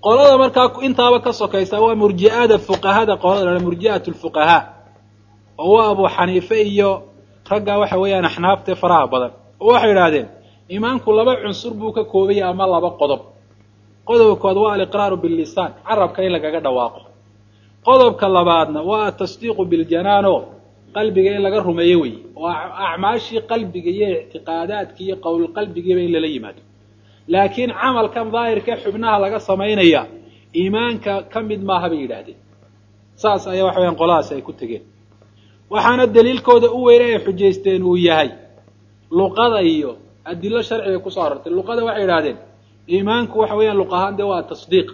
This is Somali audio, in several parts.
qolada markaa intaaba ka sokaysa waa murji'ada fuqahada qolada la murji'at lfuqahaa oo waa abu xaniife iyo ragga waxa weeyaan axnaafte faraha badan oo waxay idhaahdeen iimaanku laba cunsur buu ka koobaya ama laba qodob qodobka kood waa aliqraaru billisaan carabka in lagaga dhawaaqo qodobka labaadna waa atasdiiqu biljanaano qalbiga in laga rumeeyo wey oo acmaashii qalbiga iyo ictiqaadaadki iyo qowlqalbigiiba in lala yimaado laakiin camalkan daahirka xubnaha laga samaynaya iimaanka ka mid maaha bay yidhaahdeen saas ayaa waxa weyaan qoladaasi ay ku tegeen waxaana daliilkooda u weyne ay xujaysteen uu yahay luqada iyo adilo sharciga kusoo arortay luqada waxay yidhahdeen iimaanku waxa weeyaan luq ahaan dee waa tasdiiq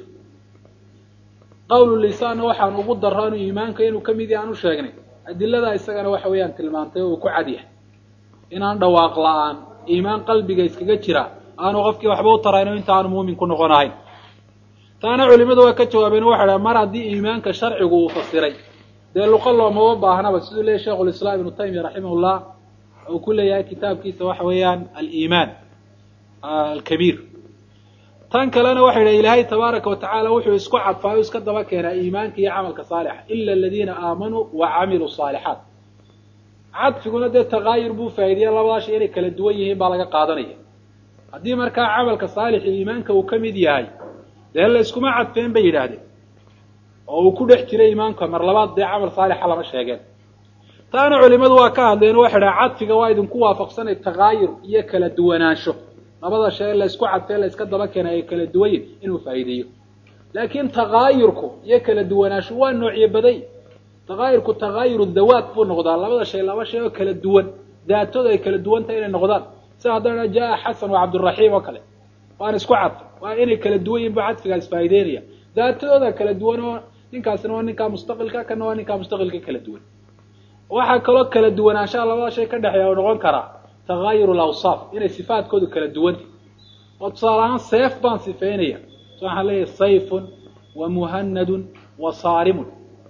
qawlu lisaanna waxaan ugu daraanu iimaanka inuu ka mid yahay aan u sheegnay adilada isagana waxa weeyaan tilmaantay oo uu ku cad yahay inaan dhawaaq la-aan iimaan qalbiga iskaga jira aanu qofkii waxba u tarayno inta aanu muumin ku noqon ahayn taana culimadu waa ka jawaabeen waxay dhaha mar haddii iimaanka sharcigu uu fasiray dee luqa loomaba baahnaba siduu leeyahy sheikhu lislaam ibnu taymiya raximahullah uu ku leeyahay kitaabkiisa waxa weeyaan aliimaan alkabiir tan kalena waxay dhaha ilaahay tabaaraka wa tacaala wuxuu isku cadfaayo iska daba keenaa iimaanka iyo camalka saalixa ila aladiina aamanuu wa camiluu saalixaat cadfiguna dee takaayur buu faa'iideya labadaa shay inay kala duwan yihiin baa laga qaadanaya haddii markaa camalka saalixi iimaanka uu ka mid yahay dee la iskuma cadfeen bay yidhaahdeen oo uu ku dhex jiray iimaanka mar labaad dee camal saalixa lama sheegeen taana culimadu waa ka hadleen waxay dhaha cadfiga waa idinku waafaqsanay takaayur iyo kala duwanaansho labada shay la isku cadfee la iska daba keena ay kala duwan yihin inuu faa'iideeyo laakiin takaayurku iyo kala duwanaansho waa noocyo baday takaayurku takaayuru dawaat buu noqdaa labada shay laba shay oo kala duwan daatooda ay kala duwan tahay inay noqdaan sida haddana jaa xasan wa cabdiraxiim oo kale waan isku cadfay waa inay kala duwan yihin buu cadfigaas faa'ideynaya daatadooda kala duwan oo ninkaasina waa ninkaa mustaqilka kana waa ninkaa mustaqilka kala duwan waxaa kaloo kala duwanaanshaha labada shay ka dhexeeya oo noqon karaa takaayur lawsaaf inay sifaadkoodu kala duwanta oo tusaale ahaan seef baan sifeynaya so waxaan leeyahay sayfun wa muhanadun wa saarimun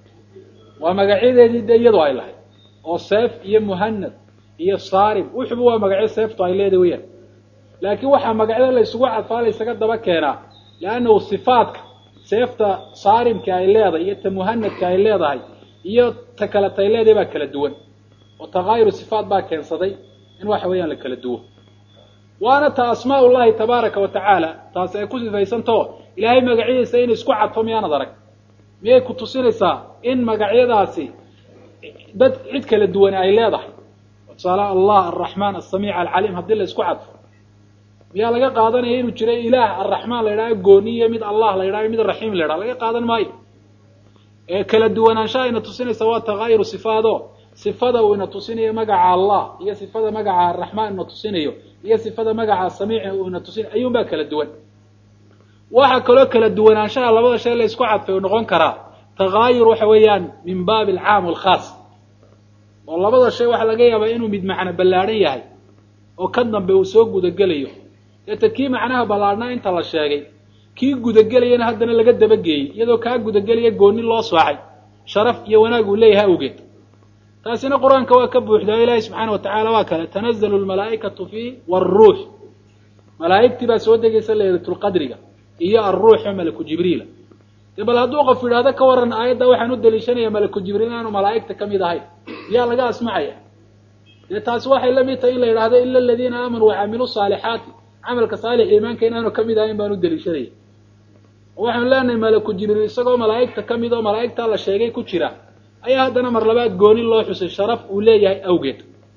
waa magacyadeedii dee iyadu ay lahayd oo seef iyo muhanad iyo saarim wuxuba waa magacyo seeftu ay leedahay weyaan laakiin waxaa magacyada la isugu cadfaa la ysaga daba keenaa leannahu sifaadka seefta saarimka ay leedahay iyo ta muhanadka ay leedahay iyo ta kaleta ay leedahay baa kala duwan oo takaayuru sifaat baa keensaday in waxa weeyaan la kala duwo waana ta asmaa ullahi tabaaraka wa tacaala taasi ay ku sifaysantaho ilaahay magacyadiisa in isku cadfo miyaanad arag miyay ku tusinaysaa in magacyadaasi dad cid kala duwan ay leedahay tusaale allah alraxmaan asamiic alcaliim haddii la isku cadfo miyaa laga qaadanaya inuu jiro ilaah arraxmaan la yidhaho gooniyo mid allah la yidhaho mid raxiim la yidhaho laga qaadan maayo ee kala duwanaanshaha ina tusinaysa waa takaayuru sifaado sifada uu ina tusinayo magaca allah iyo sifada magaca araxmaan ina tusinayo iyo sifada magaca samiic uu ina tusinayo ayuun baa kala duwan waxaa kaloo kala duwanaanshaha labada shay la isku cadfay uu noqon karaa takaayur waxa weeyaan min baabi alcaam walkhaas oo labada shay waxaa laga yaabaa inuu mid macno ballaadhan yahay oo ka dambe uu soo gudagelayo deeta kii macnaha ballaadhnaa inta la sheegay kii gudagelayana haddana laga dabageeyey iyadoo kaa gudagelaya gooni loo soocay sharaf iyo wanaag uu leeyahay awgeed taasina qur-aanka waa ka buuxda o ilaahi subxaana watacaala waa kale tanazalu lmalaa'ikatu fii wاruux malaa'igtii baa soo degaysa laylatulqadriga iyo alruux oo malaku jibriila de bal hadduu qof yidhaahdo ka waran aayadda waxaan u daliishanaya malaku jibriil inaanu malaa'igta ka mid ahayn miyaa laga asmacaya dee taasi waxay la mid tahay in la yidhahdo ila aladiina aamanuu wacamiluu saalixaati camalka saalix iimaanka inaanu kamid ahayn baan u daliishanaya waxaanu leenahay malaku jibriil isagoo malaa'igta ka mid oo malaa'igtaa la sheegay ku jira ayaa haddana mar labaad gooni loo xusay sharaf uu leeyahay awgeed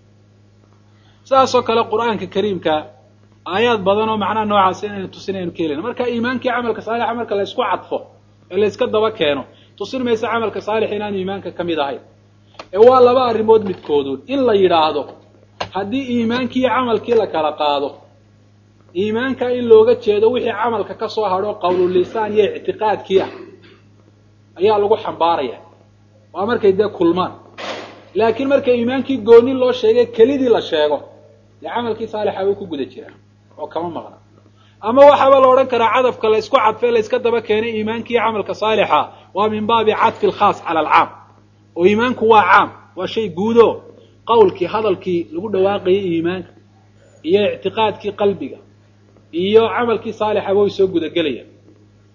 saasoo kale qur-aanka kariimka aayaad badan oo macnaha noocaas inaynu tusinaynu ka helina marka iimaankii camalka saalixa marka la isku cadfo ee la iska daba keeno tusin maysa camalka saalix inaanu iimaanka ka mid ahayn ee waa laba arrimood midkooduun in la yidhaahdo haddii iimaankii iyo camalkii la kala qaado iimaanka in looga jeedo wixii camalka ka soo hadho qawlulisaan iyo ictiqaadkii ah ayaa lagu xambaaraya waa markay dee kulmaan laakiin marka iimaankii gooni loo sheegay kelidii la sheego dee camalkii saalixa wuu ku guda jiraa oo kama maqna ama waxaaba la odhan karaa cadafka la isku cadfee la iska daba keenay iimaankii camalka saalixa waa min baabi cadfi alkhaas cala alcaam oo iimaanku waa caam waa shay guudo qawlkii hadalkii lagu dhawaaqayay iimaanka iyo ictiqaadkii qalbiga iyo camalkii saalixaba way soo gudagelayaan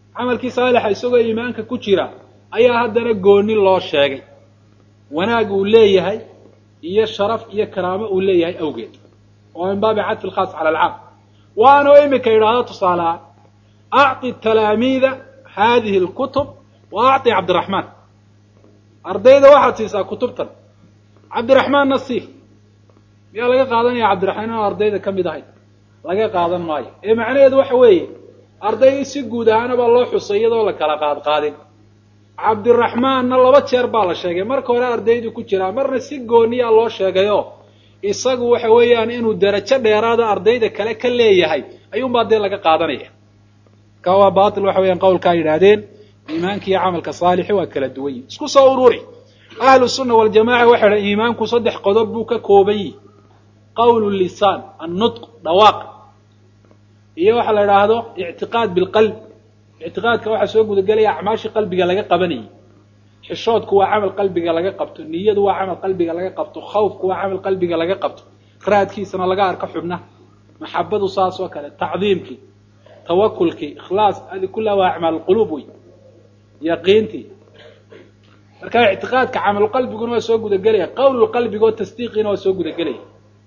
camalkii saalixa isagoo iimaanka ku jira ayaa haddana gooni loo sheegay wanaag uu leeyahay iyo sharaf iyo karaamo uu leeyahay awgeed oo min baabi cadfi lkhaas cala alcaam waanoo imika yidhaahdo tusaalehaan acطi talaamiida hadihi اlkutub wa acطi cabdiraxmaan ardayda waxaad siisaa kutubtan cabdiraxmaanna sii miyaa laga qaadanaya cabdiraxmaan inuu ardayda ka mid ahay laga qaadan maayo ee macnaheedu waxa weeye ardaydii si guud ahaana baa loo xusay iyadoo la kala qaad qaadin cabdiraxmaanna laba jeer baa la sheegay marka hore ardaydii ku jiraa marna si gooniyaa loo sheegayo isagu waxa weeyaan inuu derajo dheeraada ardayda kale ka leeyahay ayuunbaa dee laga qaadanaya ka waa batil waxa weeyaan qawlkaa yidhaahdeen iimaanka iyo camalka saalixi waa kala duwan yihin isku soo ururi ahlu sunna waljamaca waxay dhahen iimaanku saddex qodob buu ka kooban yihi qawlu lisaan annutq dhawaaq iyo waxa la idhaahdo ictiqaad bilqalb ictiqaadka waxaa soo gudagelaya acmaashii qalbiga laga qabanayay xishoodku waa camal qalbiga laga qabto niyadu waa camal qalbiga laga qabto khawfku waa camal qalbiga laga qabto raadkiisana laga arko xubnaha maxabadu saas oo kale tacdiimkii tawakulkii ikhlaas adi kullaha waa acmaal quluub wey yaqiintii marka ictiqaadka camalu qalbiguna waa soo gudagelaya qawlu qalbiga oo tasdiiqiina waa soo gudagelaya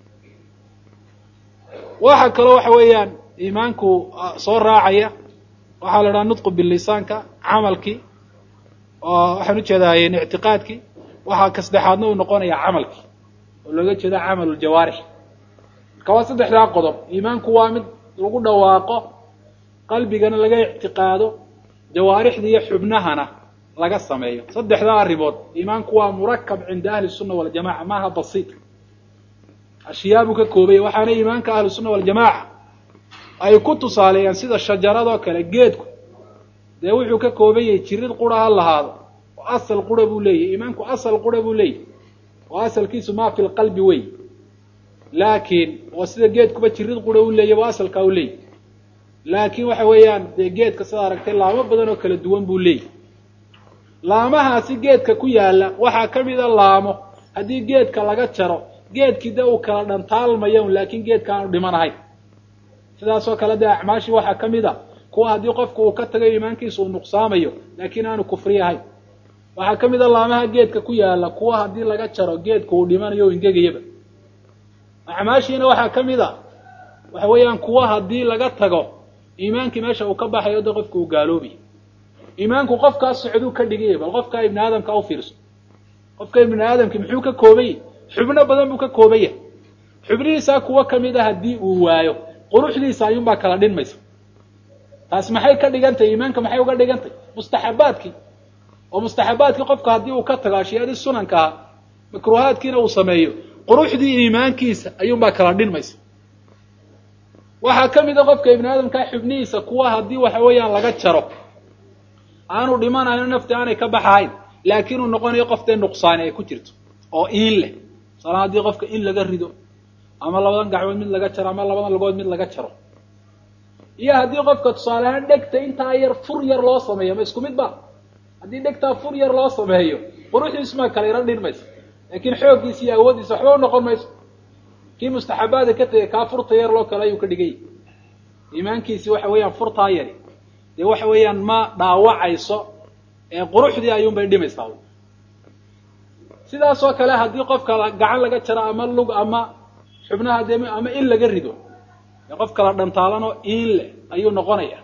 waxa kaloo waxa weeyaan iimaanku soo raacaya waxaa la idhaha nutqu bilisaanka camalkii oo waxaan ujeedaayeen ictiqaadkii waxaa ka saddexaadna uu noqonaya camalkii oo looga jeeda camalu ljawaarix marka waa saddexdaa qodob iimaanku waa mid lagu dhawaaqo qalbigana laga ictiqaado jawaarixda iyo xubnahana laga sameeyo saddexdaa arrimood iimaanku waa murakab cinda ahli sunna waljamaca maaha basiit ashyaa buu ka koobaya waxaana iimaanka ahlu sunna waljamaaca ay ku tusaaleeyaan sida shajaradoo kale geedku dee wuxuu ka kooban yahay jirid qura ha lahaado oo asal qura buu leeyahy iimaanku asal qura buu leeyahy oo asalkiisu maa fi lqalbi wey laakiin oo sida geedkuba jirid qura u leeyahy oo asalkaa u leeyahy laakiin waxa weeyaan dee geedka sidaa aragtay laamo badan oo kala duwan buu leeyahy laamahaasi geedka ku yaala waxaa ka mida laamo haddii geedka laga jaro geedkii de uu kala dhantaalmayo laakiin geedka aanu dhimanahayn sidaasoo kale dee acmaashii waxaa ka mid a kuwa haddii qofku uu ka tago iimaankiisa uu nuqsaamayo laakiin aanu kufri ahayn waxaa ka mid a laamaha geedka ku yaala kuwa haddii laga jaro geedka uu dhimanayo o ingegayaba acmaashiina waxaa ka mid a waxa weeyaan kuwa haddii laga tago iimaankii meesha uu ka baxayo de qofku uu gaaloobayo iimaanku qofkaas socduu ka dhigaya bal qofkaa ibni aadamka u fiirso qofka ibni aadamki muxuu ka kooban yahy xubno badan buu ka kooban yahay xubnihiisaa kuwo kamid a haddii uu waayo quruxdiisa ayuunbaa kala dhinmaysa taas maxay ka dhigantahy iimaanka maxay uga dhigantay mustaxabaadkii oo mustaxabaadkii qofka haddii uu ka tago ashyaadii sunanka ahaa makruuhaadkiina uu sameeyo quruxdii iimaankiisa ayuunbaa kala dhinmaysa waxaa ka mid a qofka ibni aadamkaa xubnihiisa kuwa haddii waxa weeyaan laga jaro aanu dhimanayno nafti aanay ka baxahayn laakiin uu noqonayo qof dee nuqsaani ay ku jirto oo iin leh masalan haddii qofka in laga rido ama labadan gacmood mid laga jaro ama labadan lagood mid laga jaro iyo haddii qofka tusaale ahaan dhegta intaa yar fur yar loo sameeyo ma isku mid ba haddii dhegtaa fur yar loo sameeyo quruxdiisumaa kala yaro dhinmaysa laakiin xooggiisa iyo awooddiisa waxba u noqon mayso kii mustaxabaada ka tegay kaa furta yar loo kale ayuu ka dhigay iimaankiisi waxa weeyaan furtaa yari dee waxa weeyaan ma dhaawacayso ee quruxdii ayuunbay dhimaysaa sidaasoo kale haddii qofka gacan laga jaro ama lug ama xubnaha dee ama in laga rido dee qof kala dhantaalanoo iin leh ayuu noqonaya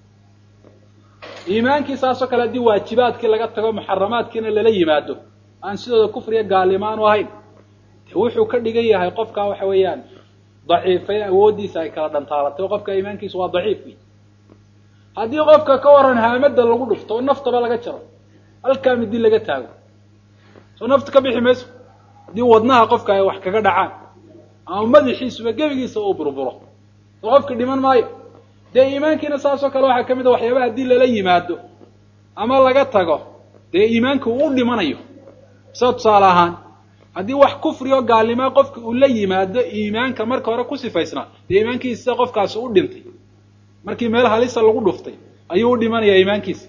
iimaankii saasoo kale haddii waajibaadkii laga tago muxaramaadkiina lala yimaado aan sidooda kufriya gaalnimaanu ahayn de wuxuu ka dhigan yahay qofkaa waxa weeyaan daciifay awooddiisa ay kala dhantaalatay oo qofka iimaankiisu waa daciif wey haddii qofka ka waran haamada lagu dhufto oo naftaba laga jaro halkaa midi laga taago soo nafta ka bixi mayso haddii wadnaha qofka ay wax kaga dhacaan ama madaxiisuba gebigiisa uu burburo soo qofka dhiman maayo dee iimaankiina saasoo kale waxaa ka mid a waxyaabaha haddii lala yimaado ama laga tago dee iimaanka uu u dhimanayo sida tusaale ahaan haddii wax kufri oo gaalnimaa qofka uu la yimaado iimaanka marka hore ku sifaysnaa dee iimaankiisa sida qofkaasi u dhintay markii meel halisa lagu dhuftay ayuu u dhimanayaa iimaankiisa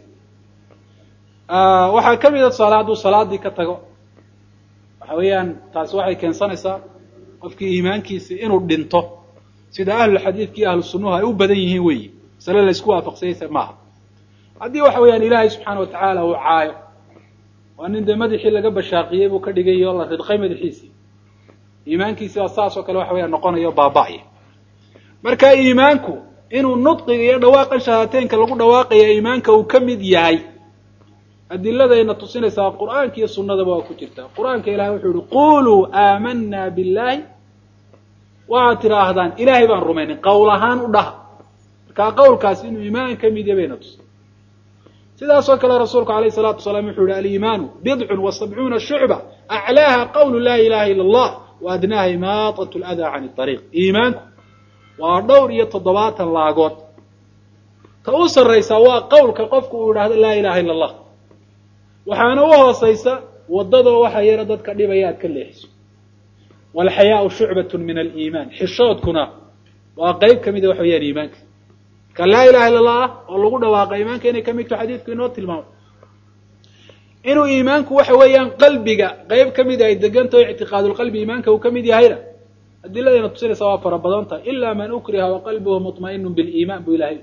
waxaa ka mid a tusaale hadduu salaadii ka tago waxa weeyaan taasi waxay keensanaysaa qofkii iimaankiisa inuu dhinto sida ahlulxadiidka iyo ahlu sunnuhu ay u badan yihiin weyi masale la isku waafaqsanyaysa maaha haddii waxa weeyaan ilaahay subxaana watacaala uu caayo waa nin dee madaxii laga bashaaqiyey buu ka dhigay oo la ridqay madaxiisii iimaankiisi baa saas oo kale waxa weeyaan noqonayo baaba'aya marka iimaanku inuu nudqiga iyo dhawaaqan shahaateenka lagu dhawaaqaya iimaanka uu ka mid yahay adiladayna tusinaysaa qur'aanka iyo sunnadaba waa ku jirtaa qur-aanka ilahay wuxuu yihi quluu aamanaa billahi waxaad tidhaahdaan ilaahay baan rumaynin qowl ahaan u dhaha markaa qowlkaasi inuu iimaan ka mid yahay bayna tusin sidaasoo kale rasuulku alayh salaatu wasalaam wuxuu yihi aliimaanu bidcun wa sabcuuna shucba aclaaha qawlu laa ilaha ila allah wa adnaaha imaatat ladaa can ariiq iimaanku waa dhowr iyo toddobaatan laagood ta u sarraysa waa qowlka qofku uu idhaahdo laa ilaha illa allah waxaana u hoosaysa waddadoo waxa yara dadka dhibaya aad ka leexiso walxayaau shucbatun min aliimaan xishoodkuna waa qeyb ka mida waxa weyaan iimaanka marka laa ilaha illa allah oo lagu dhawaaqa iimaanka inay ka mid taho xadiidku inoo tilmaamay inuu iimaanku waxa weeyaan qalbiga qeyb ka mida ay degantaho ictiqaadulqalbi iimaanka uu ka mid yahayna adiladayna tusinaysa waa fara badan tahay ilaa man ukriha wa qalbuhu muطma'inu biliimaan buu ilahay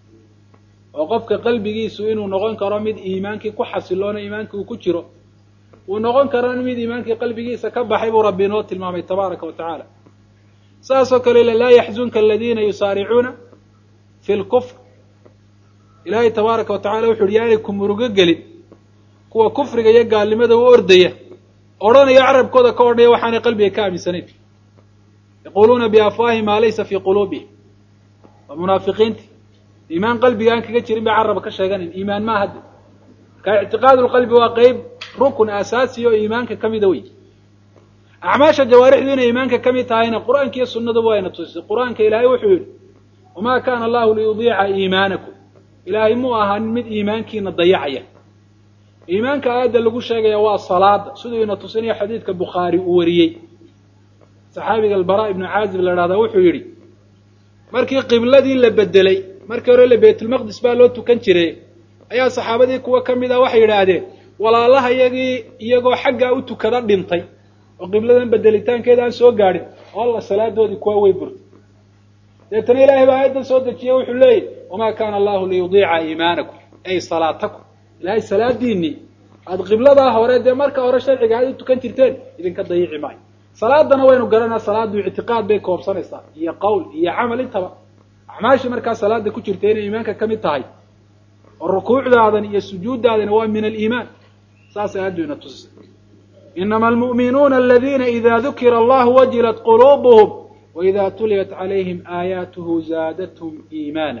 oo qofka qalbigiisu inuu noqon karo mid iimaankii ku xasiloona iimaankii uu ku jiro uu noqon karo mid iimaankii qalbigiisa ka baxay buu rabbi inoo tilmaamay tabaaraka wa tacaala saasoo kale laa yaxzunka aladiina yusaaricuuna fi lkufr ilaahay tabaaraka wa tacala wuxu uhi yaanay ku murugo gelin kuwa kufriga iyo gaalnimada u ordaya odhanaya carabkooda ka odhanaya waxaanay qalbiga ka aaminsanayn yaquluuna biafwaahim maa laysa fii quluubihim waa munaafiqiinti iimaan qalbiga aan kaga jirin bay caraba ka sheeganayn iimaan maa hadda marka ictiqaadulqalbi waa qeyb rukun asaasi oo iimaanka ka mida wey acmaasha jawaarixdu inay iimaanka ka mid tahayna qur-aanka iyo sunnaduba wayna tusisay qur-aanka ilaahay wuxuu yidhi wamaa kaana allahu liyudiica iimaanakum ilaahay muu ahaanin mid iimaankiina dayacaya iimaanka aayadda lagu sheegaya waa salaada siduu ina tusinayo xadiidka bukhaari uu wariyey saxaabiga albara ibnu caazib la dhahdaa wuxuu yidhi markii qibladii la bedelay markii hore le baytulmaqdis baa loo tukan jiray ayaa saxaabadii kuwa ka mid ah waxay yidhaahdeen walaalaha iyagii iyagoo xaggaa u tukada dhintay oo qibladan bedelitaankeeda aan soo gaadhin alla salaadoodii kuwa way burtay deetana ilaahay baa aayaddan soo dejiyey wuxuu leeyahy wamaa kaana allahu liyudiica iimaanakum ay salaatakum ilaahay salaadiinii aada qibladaa hore dee marka hore sharciga aad u tukan jirteen idinka dayici maayo salaadana waynu garanaa salaadu ictiqaad bay koobsanaysaa iyo qowl iyo camal intaba acmaashii markaa salaada ku jirta inay iimaanka ka mid tahay oo rukuucdaadan iyo sujuuddaadana waa min aliimaan saasay aaddu ina tusisay inama almu'minuuna aladiina ida dukira allahu wajilat quluubuhum waida tuliyat calayhim aayaatuhu zaadathum iimaana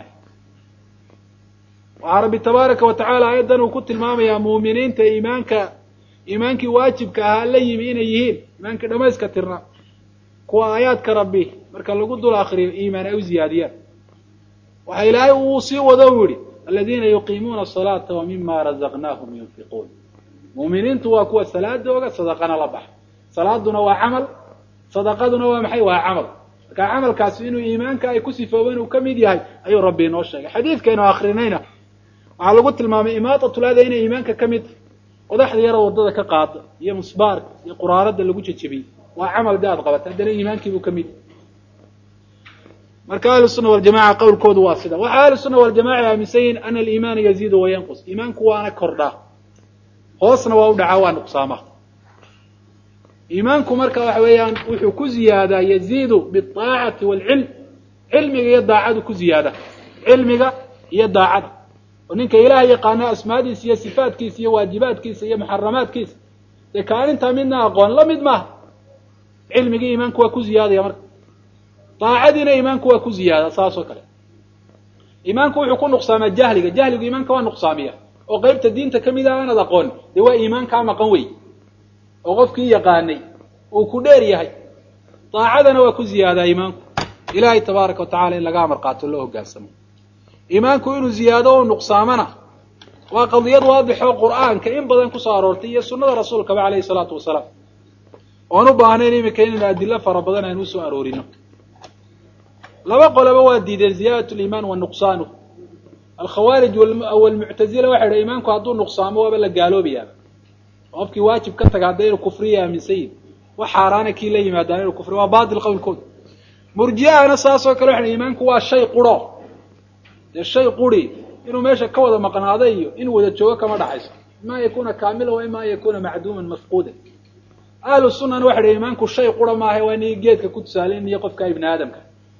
waxaa rabbi tabaaraka wa tacala aayaddan uu ku tilmaamayaa muuminiinta iimaanka iimaankii waajibka ahaa la yimi inay yihiin iimaankii dhamayska tirna kuwa aayaadka rabbi marka lagu dul akriyo iimaan ay u ziyaadiyaan waxa ilaahay uu sii wado u yihi aladiina yuqiimuuna asalaata wa mima razaqnaahum yunfiquun muuminiintu waa kuwa salaadooga sadaqana la baxa salaaduna waa camal sadaqaduna waa maxay waa camal marka camalkaasi inuu iimaanka ay ku sifoobeen uu ka mid yahay ayuu rabbi inoo sheegay xadiidkaynu akrinayna waxaa lagu tilmaamay imaatatulada inay iimaanka ka mid tahay qodaxda yara wadada ka qaada iyo musbaarka iyo quraarada lagu jejebiyey waa camal de aad qabata haddana iimaankiibuu ka mid marka ahlu sunna waljamaca qowlkoodu waa sida waxaa ahlu sunna waljamaca aaminsan yihin ana aliimaana yaziidu wayanqus iimaanku waana kordhaa hoosna waa u dhacaa waa nuqsaama iimaanku marka waxa weeyaan wuxuu ku ziyaadaa yaziidu biaacati waalcilm cilmiga iyo daacadu ku ziyaada cilmiga iyo daacada oo ninka ilaah yaqaano asmaadiisa iyo sifaatkiisa iyo waajibaadkiisa iyo muxaramaadkiisa dee kaalintaa midna aqoon la mid maaha cilmigii iimaanku waa ku ziyaadaya marka daacadiina iimaanku waa ku ziyaada saas oo kale iimaanku wuxuu ku nuqsaamaa jahliga jahligu iimaanka waa nuqsaamiya oo qeybta diinta kamid ah aanad aqoon dee waa iimaankaa maqan wey oo qofkii yaqaanay uu ku dheer yahay daacadana waa ku ziyaadaa iimaanku ilaahay tabaaraka wa tacala in laga amar qaato loo hogaansamo iimaanku inuu ziyaado o nuqsaamana waa qadiyad waadixoo qur'aanka in badan kusoo aroortay iyo sunnada rasuulkaba calayhi salaatu wasalaam oan u baahnayn imika inaynu adilo fara badan aynu usoo aroorino laba qoloba waa diideen ziyaadat liimaan wa nuqsaanuh alkhawaarij walmuctazila waxay dha iimaanku hadduu nuqsaamo waaba la gaaloobayaaba qofkii waajib ka taga hadda inuu kufriya aaminsan yihin wax xaaraana kii la yimaadaan inuu kufriya waa baatil qowlkooda murji'ahana saas oo kale waxay iimaanku waa shay quro dee shay quri inuu meesha ka wada maqnaado iyo inuu wada joogo kama dhaxayso ima an yakuna kaamila wa ima an yakuna macduuman mafquudan ahlu sunana waxa dhi iimaanku shay qura maaha waa inii geedka ku tusaaleynayo qofka ibni aadamka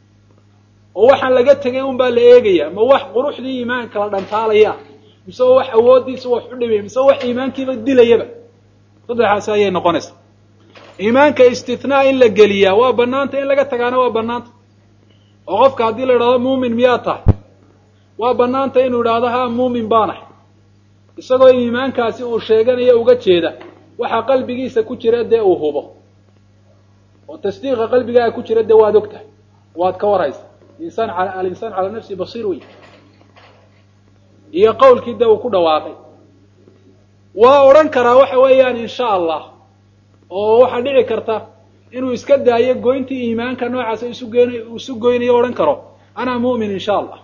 oo waxaan laga tegay un baa la eegaya ma wax quruxdii iimaanka la dhantaalaya mise wax awoodiisa wax u dhimay mise wax iimaankiiba dilayaba saddexaasi ayay noqonaysaa iimaanka istithnaa in la geliyaa waa banaanta in laga tagaana waa banaanta oo qofka haddii la idhahdo muumin miyaa tahay waa banaanta inuu idhaahdo ha muumin baanahay isagoo iimaankaasi uu sheeganayo uga jeeda waxaa qalbigiisa ku jira dee uu hubo oo tasdiiqa qalbigaaga ku jira dee waad og tahay waad ka waraysa insaan alinsaan calaa nafsi basiir wey iyo qawlkii dee uu ku dhawaaqay waa odhan karaa waxa weeyaan insha allah oo waxaa dhici karta inuu iska daayo goyntii iimaanka noocaasa isu goyn isu goynayo odhan karo anaa mu'min insha allah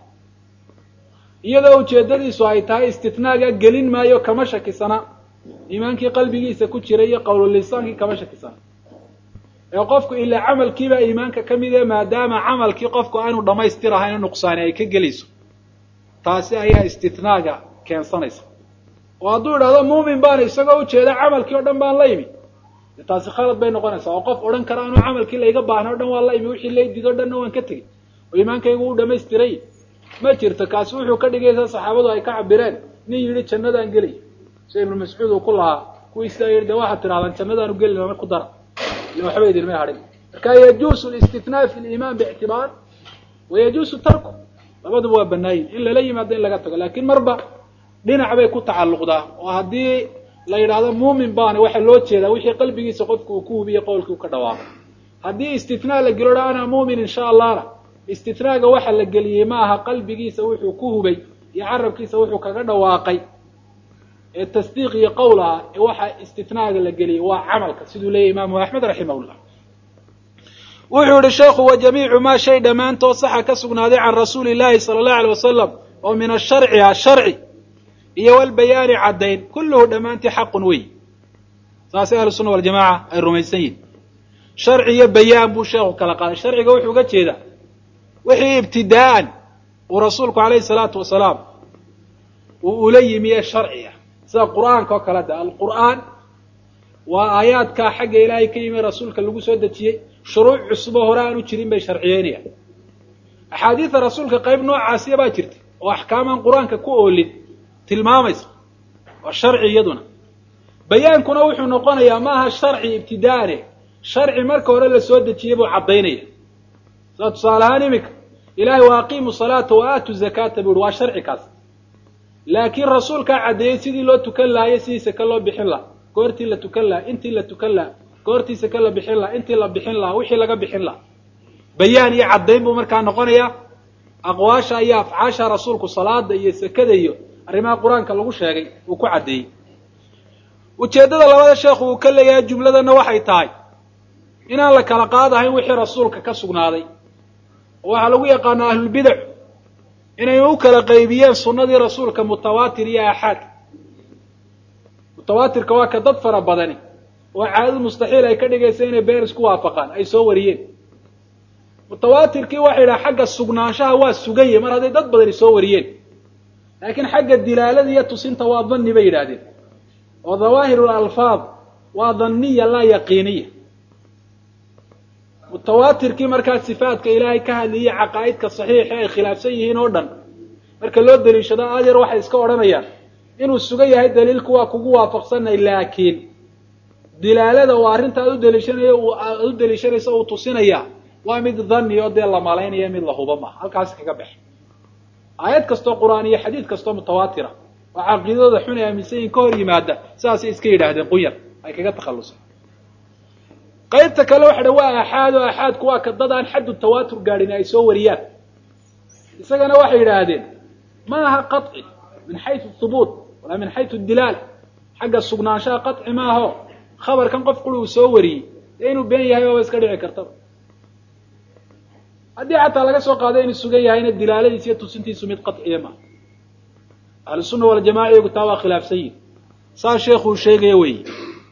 iyadoo ujeeddadiisu ay tahay istitnaaga gelin maayo kama shakisana iimaankii qalbigiisa ku jira iyo qawlulisaankii kama shakisana ee qofku ilaa camalkiibaa iimaanka ka mid e maadaama camalkii qofku aanu dhamaystir ahayn nuqsaani ay ka gelayso taasi ayaa istitnaaga keensanaysa oo hadduu idhahdo muumin baan isagoo ujeeda camalkii o dhan baan la imi de taasi khalad bay noqonaysaa oo qof odhan kara anuu camalkii layga baahna o dhan waan la imi wixii laydid o dhanna waan ka tegey oo iimaankaygu u dhamaystiray ma jirto kaasi wuxuu ka dhigaysaa saxaabadu ay ka cabireen nin yidhi jannadaan gelay sida ibnu mascuud uu ku lahaa kuwii sidaa yidhi de waxaad tidhahdaan jannadaanu geli lama ku dara ila waxba idinmay hadhin marka yajuusu listithnaa fi liimaan biictibaar wa yajuusu tarku labaduba waa banaayin in lala yimaado in laga tago laakiin marba dhinac bay ku tacalluqdaa oo haddii la yidhaahdo muumin baana waxaa loo jeedaa wixii qalbigiisa qofku uu ku hubiye qowlkii u ka dhawaaqo haddii istithnaa la gelo ana muumin insha allahna istithnaaga waxa la geliyey ma aha qalbigiisa wuxuu ku hubay iyo carabkiisa wuxuu kaga dhawaaqay ee tasdiiq iyo qowl ah ee waxa istithnaaga la geliyey waa camalka siduu leeyahy imaamu axmed raximahullah wuxuu yihi sheekhu wa jamiicu maa shay dhammaantood saxa ka sugnaaday can rasuuli llahi sala allahu alay wasalam oo min asharci ah sharci iyo walbayaani caddayn kulluhu dhammaantii xaqun wey saasay ahlu sunna waljamaca ay rumaysan yihin sharci iyo bayaan buu sheekhu kala qaaday sharciga wuxuu uga jeedaa wixii ibtidaa'an uu rasuulku alayhi salaatu wasalaam uu ula yimi ee sharci ah sida qur'aanka oo kale da alqur'aan waa aayaadkaa xagga ilaahay ka yimi rasuulka lagu soo dejiyey shuruuc cusubo hore aan u jirin bay sharciyeynayaan axaadiida rasuulka qayb noocaasiya baa jirta oo axkaamaan qur-aanka ku oolin tilmaamaysa waa sharci iyaduna bayaankuna wuxuu noqonayaa maaha sharci ibtidaane sharci marka hore la soo dejiyey buu caddaynaya sida tusaale ahaan iminka ilahay wa aqiimu salaata wa aatu zakaata buu uhi waa sharci kaas laakiin rasuulkaa caddeeyey sidii loo tukan lahayo sidii saka loo bixin laha goortii la tukan laha intii la tukan laha goortii saka la bixin laha intii la bixin laha wixii laga bixin laha bayaan iyo caddayn buu markaa noqonayaa aqwaasha iyo afcaasha rasuulku salaada iyo sakada iyo arrimaha qur-aanka lagu sheegay uu ku caddeeyey ujeeddada labada sheekhu uu ka leeyahay jumladana waxay tahay inaan la kala qaadahayn wixii rasuulka ka sugnaaday oo waxaa lagu yaqaanaa ahlulbidac inay u kala qaybiyeen sunnadii rasuulka mutawaatir iyo aaxaad mutawaatirka waa ka dad fara badani oo caadadu mustaxiil ay ka dhigaysa inay been isku waafaqaan ay soo wariyeen mutawaatirkii waxay yidhaha xagga sugnaanshaha waa suganye mar hadday dad badani soo wariyeen laakiin xagga dilaalada iyo tusinta waa danni bay yidhaahdeen oo dhawaahir alfaad waa dhanniya laa yaqiiniya mutawaatirkii markaa sifaadka ilaahay ka hadlayay caqaa'idka saxiixa ay khilaafsan yihiin oo dhan marka loo daliishado adyar waxay iska odhanayaan inuu sugan yahay daliilku waa kugu waafaqsanay laakiin dilaalada uu arrinta aad u daliishanayo aad u daliishanayso uu tusinaya waa mid dhanni oo dee la malaynaya mid la huba maaha halkaasi kaga bax aayad kastoo qur-aan iyo xadiid kastoo mutawaatira oo caqiidadooda xun ay aaminsan yihin ka hor yimaada sidaasay iska yidhaahdeen qunyar ay kaga takhalluseen qaybta kale waxa dha waa aaxaad oo aaxaadku waa ka dad aan xaddu tawaatur gaadhin ay soo wariyaan isagana waxay yidhaahdeen ma aha qaطci min xaysu hubuut walaa min xaysu dilaala xagga sugnaanshaha qaطci maaho khabarkan qof quri uu soo wariyey dee inuu been yahay baaba iska dhici kartaba haddii xataa laga soo qaado inuu sugan yahayna dilaaladiis iyo tusintiisu mid qaطciya maaha ahlusunna waljamaca iyagu taa waa khilaafsan yihin saa sheekuu sheegaya weyi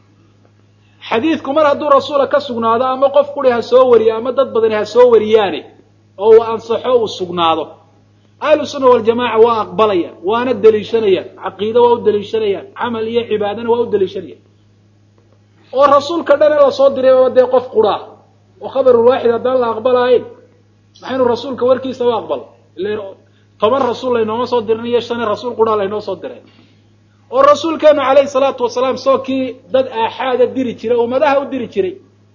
xadiidku mar hadduu rasuula ka sugnaado ama qof quri ha soo wariyo ama dad badani ha soo wariyaane oo uu ansaxo uu sugnaado ahlu sunna waljamaca waa aqbalayaan waana deliishanayaan caqiido waa u deliishanayaan camal iyo cibaadana waa u deliishanayaan oo rasuulka dhan ee lasoo diray oo dee qof quraa oo khabarulwaaxid haddaan la aqbalaayn maxaynu rasuulka warkiisa u aqbalo ile toban rasuul laynooma soo dirin iyo shane rasuul quraa laynoo soo diray oo rasuulkeenu calayhi salaatu wasalaam soo kii dad aaxaada diri jiray ummadaha u diri jiray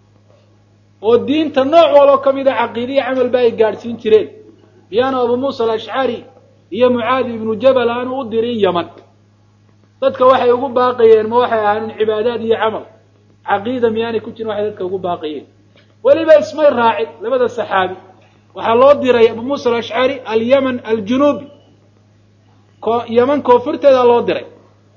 oo diinta nooc waloo ka mida caqiidiya camalba ay gaadhsiin jireen miyaanu abu muusa alashcari iyo mucaadi ibnu jabal aanu u dirin yaman dadka waxay ugu baaqayeen ma waxay ahaayeen cibaadaad iyo camal caqiida miyaanay ku jirin waxay dadka ugu baaqayeen weliba ismay raacin labada saxaabi waxaa loo diray abu muusa alashcari alyaman aljunuubi ko yaman koonfurteeda loo diray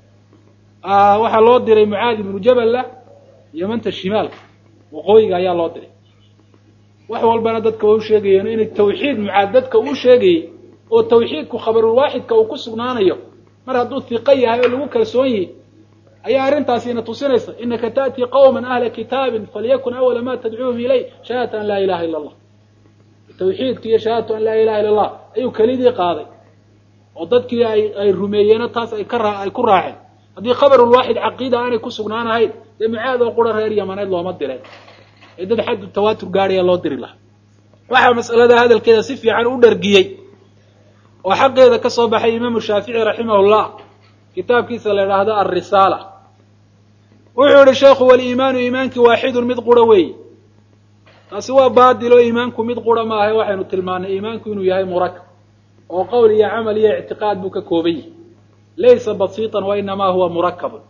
waxaa loo diray mucaadi ibnu jaballa yamanta shimaalka waqooyiga ayaa loo diray wax walbana dadka way u sheegayeen inay tawxiid mucaad dadka uu sheegayey oo tawxiidku khabarulwaaxidka uu ku sugnaanayo mar hadduu hiqo yahay oo lagu kalsoon yihi ayaa arrintaasina tusinaysa inaka ta'tii qawman ahla kitaabin falyakun awala ma tadcuuhum ilay shahaadata an laa ilaha illa allah tawxiidka iyo shahaadatu an laa ilaha illa allah ayuu kelidii qaaday oo dadkii ay ay rumeeyeeno taas ay ka raa ay ku raaceen haddii khabarulwaaxid caqiida aanay ku sugnaanahayn dee mucaad oo qura reer yamaneed looma direen ee dad xaddu tawaatur gaadhaya loo diri lahaa waxaa mas'alada hadalkeeda si fiican u dhargiyey oo xaqeeda ka soo baxay imaamu shaafici raximahullah kitaabkiisa la idhaahdo alrisaala wuxuu yihi sheekhu waliimaanu iimaankii waaxidun mid qura weeyi taasi waa baadil oo iimaanku mid qura maaha waxaynu tilmaanay iimaanku inuu yahay murakab oo qowl iyo camal iyo ictiqaad buu ka kooban yahay laysa basiitan wa inamaa huwa murakabun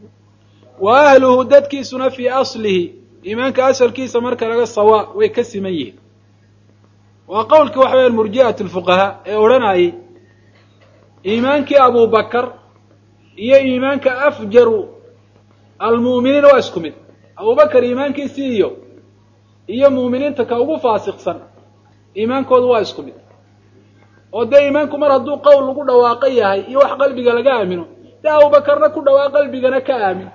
wa ahluhu dadkiisuna fii aslihi iimaanka asalkiisa marka laga sawaa way ka siman yihiin waa qowlkii waxa weya murji'at lfuqahaa ee odhanayay iimaankii abubakar iyo iimaanka afjaru almu'miniin waa isku mid abubakar iimaankiisii iyo iyo mu'miniinta ka ugu faasiqsan iimaankoodu waa isku mid oo dee iimaanku mar hadduu qowl lagu dhawaaqo yahay iyo wax qalbiga laga aamino dee abubakarna ku dhawaaq qalbigana ka aamin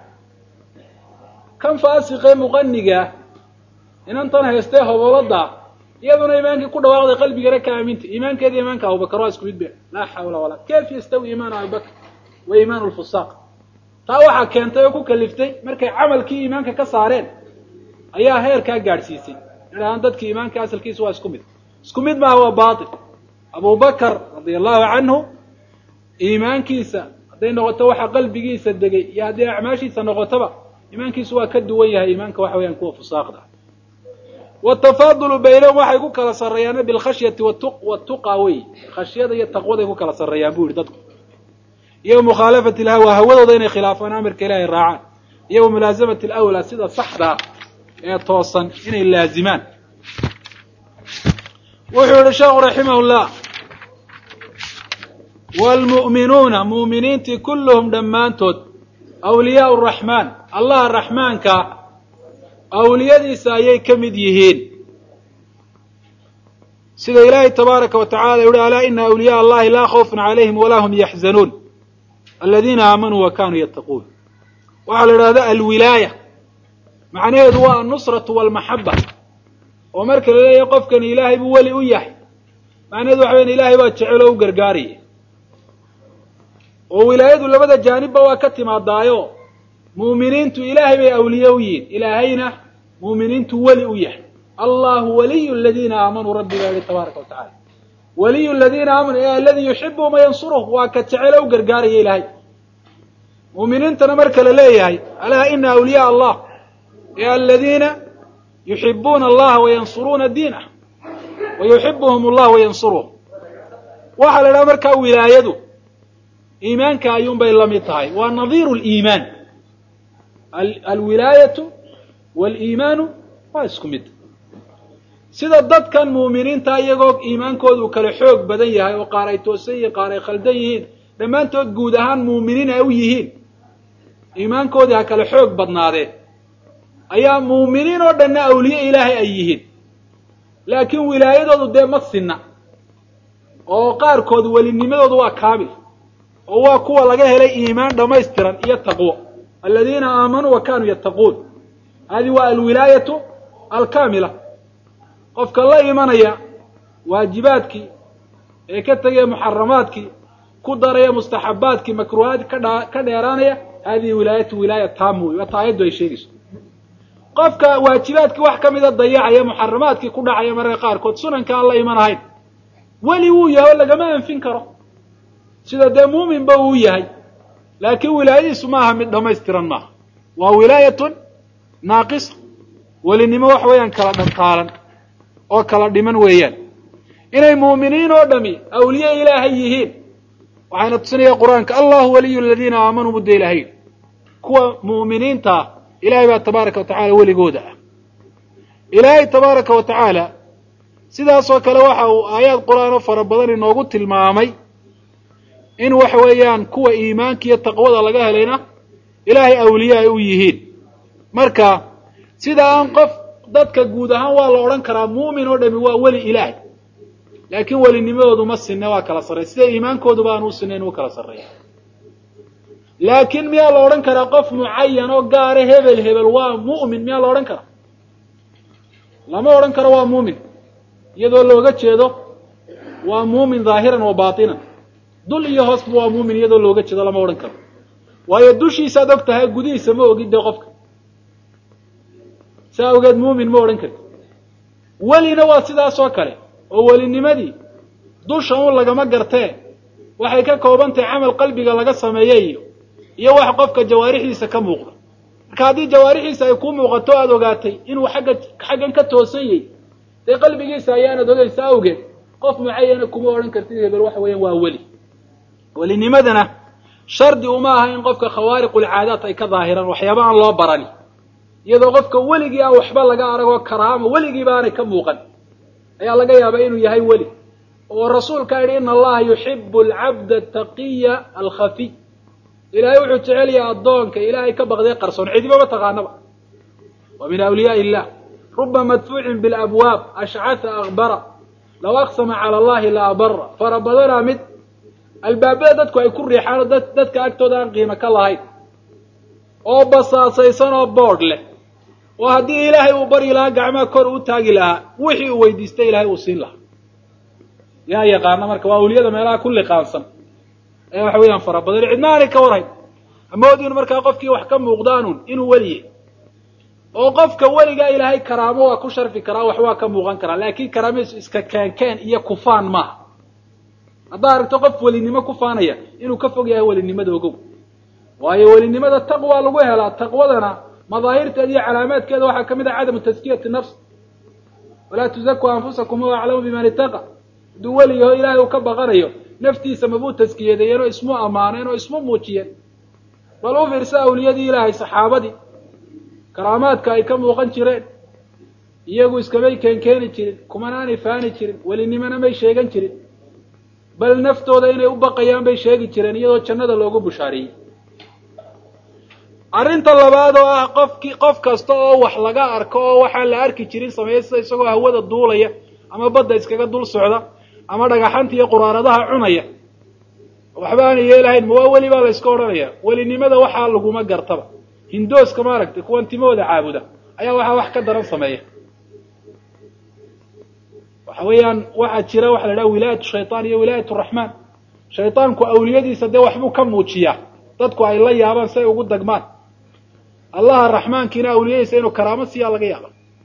kan faasiqee muqanigaa inantan haystee hobolada iyaduna iimaankii ku dhawaaqday qalbigana ka aaminta iimaankeeda iimaanka abubakar waa isku mid be laa xawla walaa kayf yastawi iimaanu abibakr wa iimaanu lfusaaq taa waxaa keentay oo ku kaliftay markay camalkii iimaanka ka saareen ayaa heerkaa gaadhsiisay idhahaan dadkii iimaanka asalkiisa waa isku mid isku mid maaha waa baatil abubakar radia allahu canhu iimaankiisa hadday noqoto waxa qalbigiisa degay iyo hadday acmaashiisa noqotoba iimaankiisu waa ka duwan yahay iimaanka waxa weyaan kuwa fusaaqda watafaadulu baynahum waxay ku kala sarreeyaan bilkhashyati watuqa wey khashyada iyo taqwaday ku kala sarreeyaan bu yihi dadku iyo mukhaalafati lhawa hawadooda inay khilaafaan amarka ilaahay raacaan iyo wamulaasamati lawlaa sida saxdaa ee toosan inay laazimaan wuxuu yihi sheekhu raximah llah wlmu'minuuna mu'miniintii kulluhum dhammaantood awliyaau raxmaan allaha raxmaanka awliyadiisa ayay ka mid yihiin sida ilaahay tabaaraka wa tacala yuhi alaa ina awliyaa allahi laa khawfun calayhim walaa hum yaxzanuun aladiina aamanuu wa kanuu yattaquun waxaa la idhahda alwilaaya macnaheedu waa annusratu walmaxaba oo marka la leeyahay qofkani ilaahay buu weli u yahay macnaheedu waxa weyan ilaahay baa jecel oo u gargaaraya oo wilaayadu labada jaanibba waa ka timaadaayo mu'miniintu ilaahay bay awliye u yihiin ilaahayna mu'miniintu weli u yahay allahu waliyu aladiina aamanuu rabbi baa yihi tabaaraka wa tacala waliyu aladiina aamanuu ee aladi yuxibuhum wayansuruh waa ka jecel oo u gargaaraya ilaahay mu'miniintana marka la leeyahay alaa ina awliyaa allah ee aladiina yuxibuuna allaha wayansuruuna diinah wa yuxibuhum allah wayansuruhum waxaa la idhaha markaa wilaayadu iimaanka ayuunbay la mid tahay waa nadiiru liimaan alwilaayatu waliimaanu waa isku mid sida dadkan mu'miniinta iyagoo iimaankoodu kala xoog badan yahay oo qaar ay toosan yihiin qaar ay khaldan yihiin dhammaantood guud ahaan mu'miniin ay u yihiin iimaankoodii ha kala xoog badnaadeen ayaa mu'miniin oo dhanna awliye ilaahay ay yihiin laakiin wilaayadoodu dee ma sinna oo qaarkood welinimadoodu waa kaamil oo waa kuwa laga helay iimaan dhammaystiran iyo taqwo aladiina aamanuu wa kanuu yattaquun hadi waa alwilaayatu alkaamila qofka la imanaya waajibaadkii ee ka tegaya muxaramaadkii ku daraya mustaxabaadkii makruuhaadki kadha ka dheeraanaya hadihi wilaayatu wilaaya taama wey waata aayaddu ay sheegayso qofka waajibaadkii wax ka mida dayacaya muxaramaadkii ku dhacaya mararka qaarkood sunanka aan la iman ahayn weli wuu yahay oo lagama anfin karo sida dee muuminba uu yahay laakiin wilaayadiisu maaha mid dhamaystiran maaha waa wilaayatun naaqisa welinimo waxa weeyaan kala dhantaalan oo kala dhiman weeyaan inay muuminiin oo dhami awliye ilaahay yihiin waxayna tusinaya qur-aanka allahu waliyu aladiina aamanuu mudda ilahay kuwa mu'miniinta ah ilahay baa tabaaraka wa tacala weligooda ah ilaahay tabaaraka wa tacaala sidaasoo kale waxa uu aayaad qur-aan oo fara badan inoogu tilmaamay in waxa weeyaan kuwa iimaanka iyo taqwada laga helayna ilaahay awliye ay u yihiin marka sida aan qof dadka guud ahaan waa la odhan karaa muumin oo dhami waa weli ilaahay laakiin welinimadoodu ma sinne waa kala sarreya sida iimaankooduba aan u sinayn u kala sarreeya laakiin miyaa la odhan karaa qof mucayan oo gaare hebel hebel waa mu'min miyaa la odhan karaa lama odhan karo waa muumin iyadoo looga jeedo waa muumin dhaahiran wa baatinan dul iyo hoosba waa muumin iyadoo looga jeedo lama odhan karo waayo dushiisaad og tahay gudihiisa ma ogid dee qofka saa awgeed muumin ma odhan karti welina waa sidaasoo kale oo welinimadii dusha un lagama gartee waxay ka kooban tahay camal qalbiga laga sameeye iyo iyo wax qofka jawaarixiisa ka muuqda marka haddii jawaarixiisa ay ku muuqato aada ogaatay inuu xagga xaggan ka toosan yahy dee qalbigiisa ayaanad ogeysa awgeed qof mucayana kuma odhan kartid hebel waxa weeyaan waa weli welinimadana shardi uma aha in qofka khawaariqulcaadaat ay ka daahiraan waxyaaba aan loo barani iyadoo qofka weligii aan waxba laga aragoo karaamo weligiiba aanay ka muuqan ayaa laga yaabaa inuu yahay weli oo rasuulkaa yidhi ina allaha yuxibu alcabda ataqiya alkhafiy ilaahay wuxuu jecel yahay addoonka ilaahay ka baqday qarsoon cidiba ma taqaanaba wa min awliyaai illah ruba madfuucin bilabwaab ashcata akbara law aqsama cala allahi la abara fara badanaa mid albaabada dadku ay ku riixaan oo dad dadka agtooda aan qiimo ka lahayn oo basaasaysan oo boodh leh oo haddii ilaahay uu baryi lahaa gacmaha kor u taagi lahaa wixii uu weydiistay ilaahay uu siin lahaa yaa yaqaana marka waa awliyada meelaha ku liqaansan ee waxa weeyaan fara badan cidna aanay ka warhayn amoodin markaa qofkii wax ka muuqdaanun inuu weliye oo qofka weligaa ilaahay karaamo waa ku sharfi karaa wax waa ka muuqan karaa laakiin karaamadiisu iska keenkeen iyo kufaan maaha haddaa aragto qof welinimo kufaanaya inuu ka fog yahay welinimada ogow waayo welinimada taqwa lagu helaa taqwadana madaahirteeda iyo calaamaadkeeda waxaa ka mid ah cadamu taskiyati nafs walaa tuzaku anfusakum huwa aclamu biman itaqa hadduu weliyaho ilaahay uu ka baqanayo naftiisa mabuu taskiyadeeyeen oo ismu ammaaneen oo ismu muujiyeen bal u fiirsa awliyadii ilaahay saxaabadii karaamaadka ay ka muuqan jireen iyagu iskamay keenkeeni jirin kumanaanay faani jirin welinimona may sheegan jirin bal naftooda inay u baqayaan bay sheegi jireen iyadoo jannada loogu bushaariyey arrinta labaad oo ah qofki qof kasta oo wax laga arko oo waxaan la arki jirin sameeya sida isagoo hawada duulaya ama badda iskaga dul socda ama dhagaxanta iyo quraaradaha cunaya waxba aanay yeelahayn ma waa weli baa la iska odhanaya welinimada waxaa laguma gartaba hindooska maaragtay kuwan timahooda caabuda ayaa waxaa wax ka daran sameeya waxa weeyaan waxaa jira waxa la dhaha wilaayatu shaytaan iyo wilaayat raxmaan shaytaanku awliyadiisa dee waxbuu ka muujiyaa dadku ay la yaabaan si ay ugu dagmaan allaha raxmaankiina awliyadiisa inuu karaamo siiyaa laga yaaba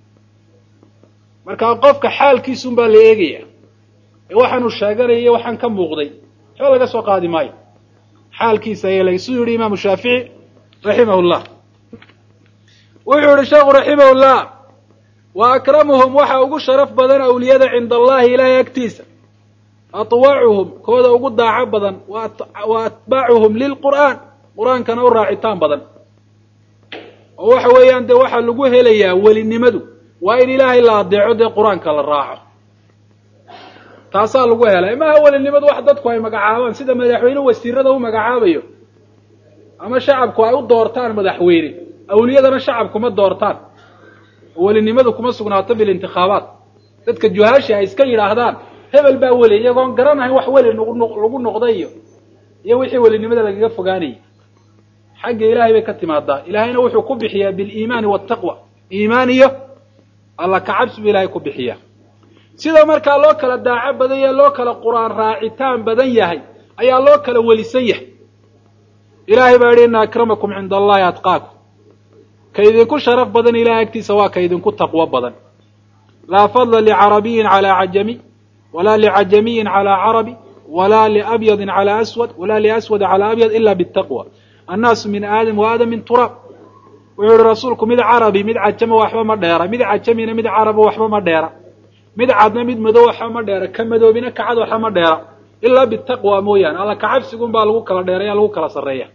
marka qofka xaalkiisun baa la eegaya ee waxaanu sheeganaya iyo waxaan ka muuqday waxba laga soo qaadi maayo xaalkiisa ayaa la siduu yihi imaamu shaafici raximah llah wuxuu yihi sheekhu raximah llah wa akramuhum waxa ugu sharaf badan awliyada cinda allahi ilaahay agtiisa atwacuhum kooda ugu daaco badan wa atbaacuhum lilqur'aan qur-aankana u raacitaan badan oo waxa weeyaan dee waxaa lagu helayaa welinimadu waa in ilaahay la adeeco dee qur-aanka la raaco taasaa lagu helay maaha welinimadu wax dadku ay magacaabaan sida madaxweyne wasiirada u magacaabayo ama shacabku ay u doortaan madaxweyne awliyadana shacabku ma doortaan oo welinimadu kuma sugnaato bilintikhaabaat dadka juhaashi ay iska yidhaahdaan hebel baa weli iyagoon garanahayn wax weli lagu noqday iyo iyo wixii welinimada lagaga fogaanayay xagga ilaahay bay ka timaadaa ilaahayna wuxuu ku bixiyaa biliimaani waltaqwa iimaan iyo alla kacabsi buu ilahay ku bixiyaa sida markaa loo kala daaco badan yahay loo kala qur-aan raacitaan badan yahay ayaa loo kala welisan yahay ilaahay baa yidhi ina akramakum cinda allahi atqaakum ka idinku sharaf badan ilahay agtiisa waa ka idinku taqwo badan laa fadla licarabiyin calaa cajami walaa licajamiyin calaa carabi walaa liabyadin calaa aswad walaa liaswada calaa abyad ila bitaqwa annaasu min aadam wa aadam min turaab wuxuu yihi rasuulku mid carabi mid cajama waxba ma dheera mid cajamina mid caraba waxba ma dheera mid cadna mid madow waxba ma dheera ka madoobina kacad waxba ma dheera ilaa bitaqwa mooyaane alla kacabsigun baa lagu kala dheeraya lagu kala sarreeya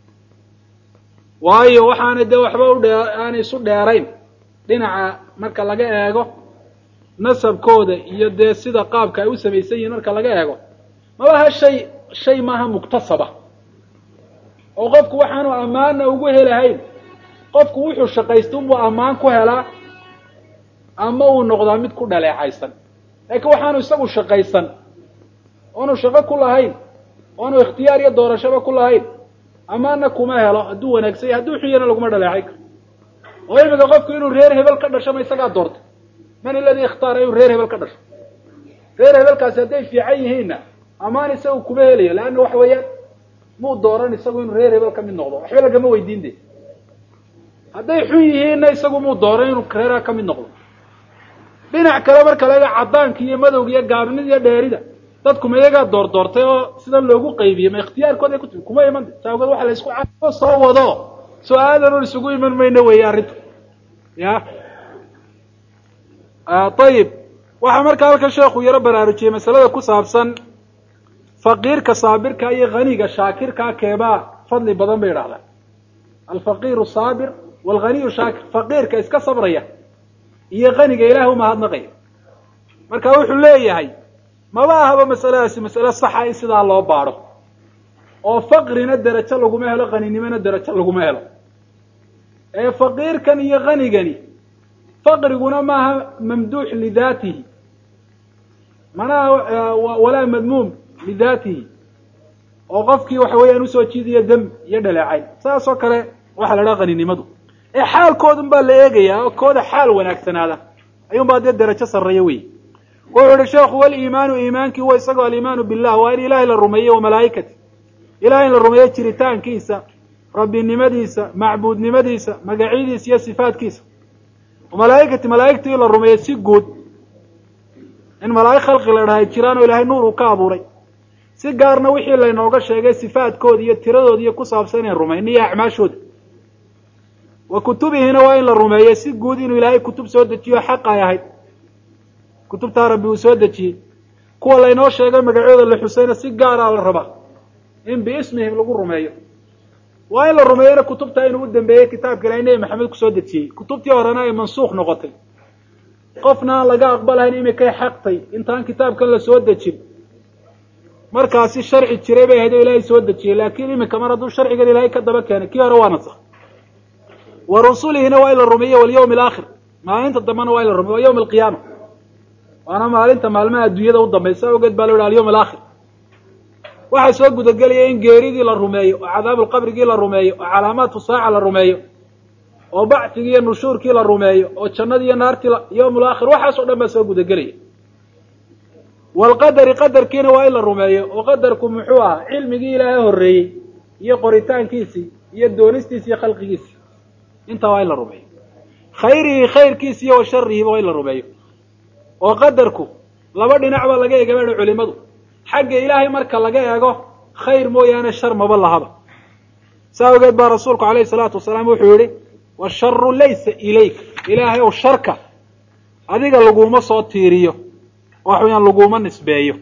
waayo waxaana dee waxba u dhee aanay isu dheerayn dhinaca marka laga eego nasabkooda iyo dee sida qaabka ay u samaysan yihiin marka laga eego mabaha shay shay maaha muktasaba oo qofku waxaanu ammaanna ugu helahayn qofku wuxuu shaqaysta unbuu ammaan ku helaa ama uu noqdaa mid ku dhaleecaysan laakiin waxaanu isagu shaqaysan oonu shaqo ku lahayn oonu ikhtiyaar iyo doorashaba ku lahayn amaana kuma helo hadduu wanaagsan yahy hadduu xun yana laguma dhaleecay karo oo imika qofku inuu reer hebel ka dhasho ma isagaa doortay man iladii ikhtaara inuu reer hebel ka dhasho reer hebelkaasi hadday fiican yihiinna amaan isagu kuma helayo leanna waxa weeyaan muu dooran isagu inuu reer hebel ka mid noqdo waxba lagama weydiin de hadday xun yihiinna isagu muu dooran inuu reeraha ka mid noqdo dhinac kale marka laga caddaanka iyo madowga iyo gaabnida iyo dheerida dadku ma iyagaa door doortay oo sidan loogu qaybiyey ma ikhtiyaarkooda ku timi kuma iman saa ogeed waxa la isku ca soo wado soo aadan un isugu iman mayno weeye arrinta ya ayib waxaa markaa halkan sheekhu yaro baraarujiyey masalada ku saabsan faqiirka saabirka iyo haniga shaakirkaa keebaa fadli badan bay idhahdaan alfaqiiru saabir walghaniyu shaakir faqiirka iska sabraya iyo haniga ilaah umahadnaqaya marka wuxuu leeyahay maba ahaba masaladaasi masale saxa in sidaa loo baadho oo faqrina derajo laguma helo haninimona derajo laguma helo ee faqiirkan iyo hanigani faqriguna maaha mamduux lidaatihi manaha walaa madmuum lidaatihi oo qofkii waxa weeyaan usoo jiidayo dam iyo dhaleecayn saas oo kale waxaa la dhaha haninimadu ee xaalkoodun baa la eegayaa oo kooda xaal wanaagsanaada ayuun baa dee derajo sarreeya wey wuxuu yihi sheekhu waliimaanu iimaankii huwa isagoo aliimaanu billah waa in ilaahay la rumeeyo wa malaa'ikati ilahay in la rumeeyo jiritaankiisa rabbinimadiisa macbuudnimadiisa magacyadiisa iyo sifaatkiisa malaa'ikati malaa'igtii la rumeeyo si guud in malaa'ig khalqi la dhahay jiraan oo ilaahay nuur uu ka abuuray si gaarna wixii laynooga sheegay sifaadkooda iyo tiradooda iyo ku saabsan inayn rumayno iyo acmaashooda wa kutubihina waa in la rumeeyo si guud inuu ilaahay kutub soo dejiyo xaq ay ahayd kutubtaa rabbi uu soo dejiyey kuwa laynoo sheegay magacooda la xusayna si gaaraa la rabaa in biismihim lagu rumeeyo waa in la rumeeyona kutubtaa inuu u dambeeyey kitaabka ilahay nebi maxamed kusoo dejiyey kutubtii horena ay mansuukh noqotay qofna aan laga aqbalahayn imikay xaqtay intaan kitaabkan la soo dejin markaasi sharci jiray bay ahayd oo ilaahay soo dejiyey laakiin imika mar hadduu sharcigan ilaahay ka daba keenay kii hore waa nasakh wa rusulihina waa in la rumeeyo walyawmi alaakhir maalinta dambena waa in la rumeyo wa yawma alqiyaama waana maalinta maalmaha adduunyada u dambaysa awgeed baa la yidhi alyawm alaakhir waxaa soo gudagelaya in geeridii la rumeeyo oo cadaabulqabrigii la rumeeyo oo calaamaatu saaca la rumeeyo oo bacfigii iyo nushuurkii la rumeeyo oo jannadii iyo naartii yawmul aakhir waxaas o dhan baa soo gudagelaya waalqadari qadarkiina waa in la rumeeyo oo qadarku muxuu ahaa cilmigii ilaahay horreeyey iyo qoritaankiisii iyo doonistiisi iyo khalqigiisii intaa waa in la rumeeyo khayrihi khayrkiisi iyo wa sharihiba waa in la rumeeyo oo qadarku laba dhinac baa laga eega baha culimadu xagga ilaahay marka laga eego khayr mooyaane shar maba lahaba saa ogeed baa rasuulku alayhi salaatu wasalaam wuxuu yihi washaru laysa ilayk ilaahay ow sharka adiga laguma soo tiiriyo wax weyaan laguma nisbeeyo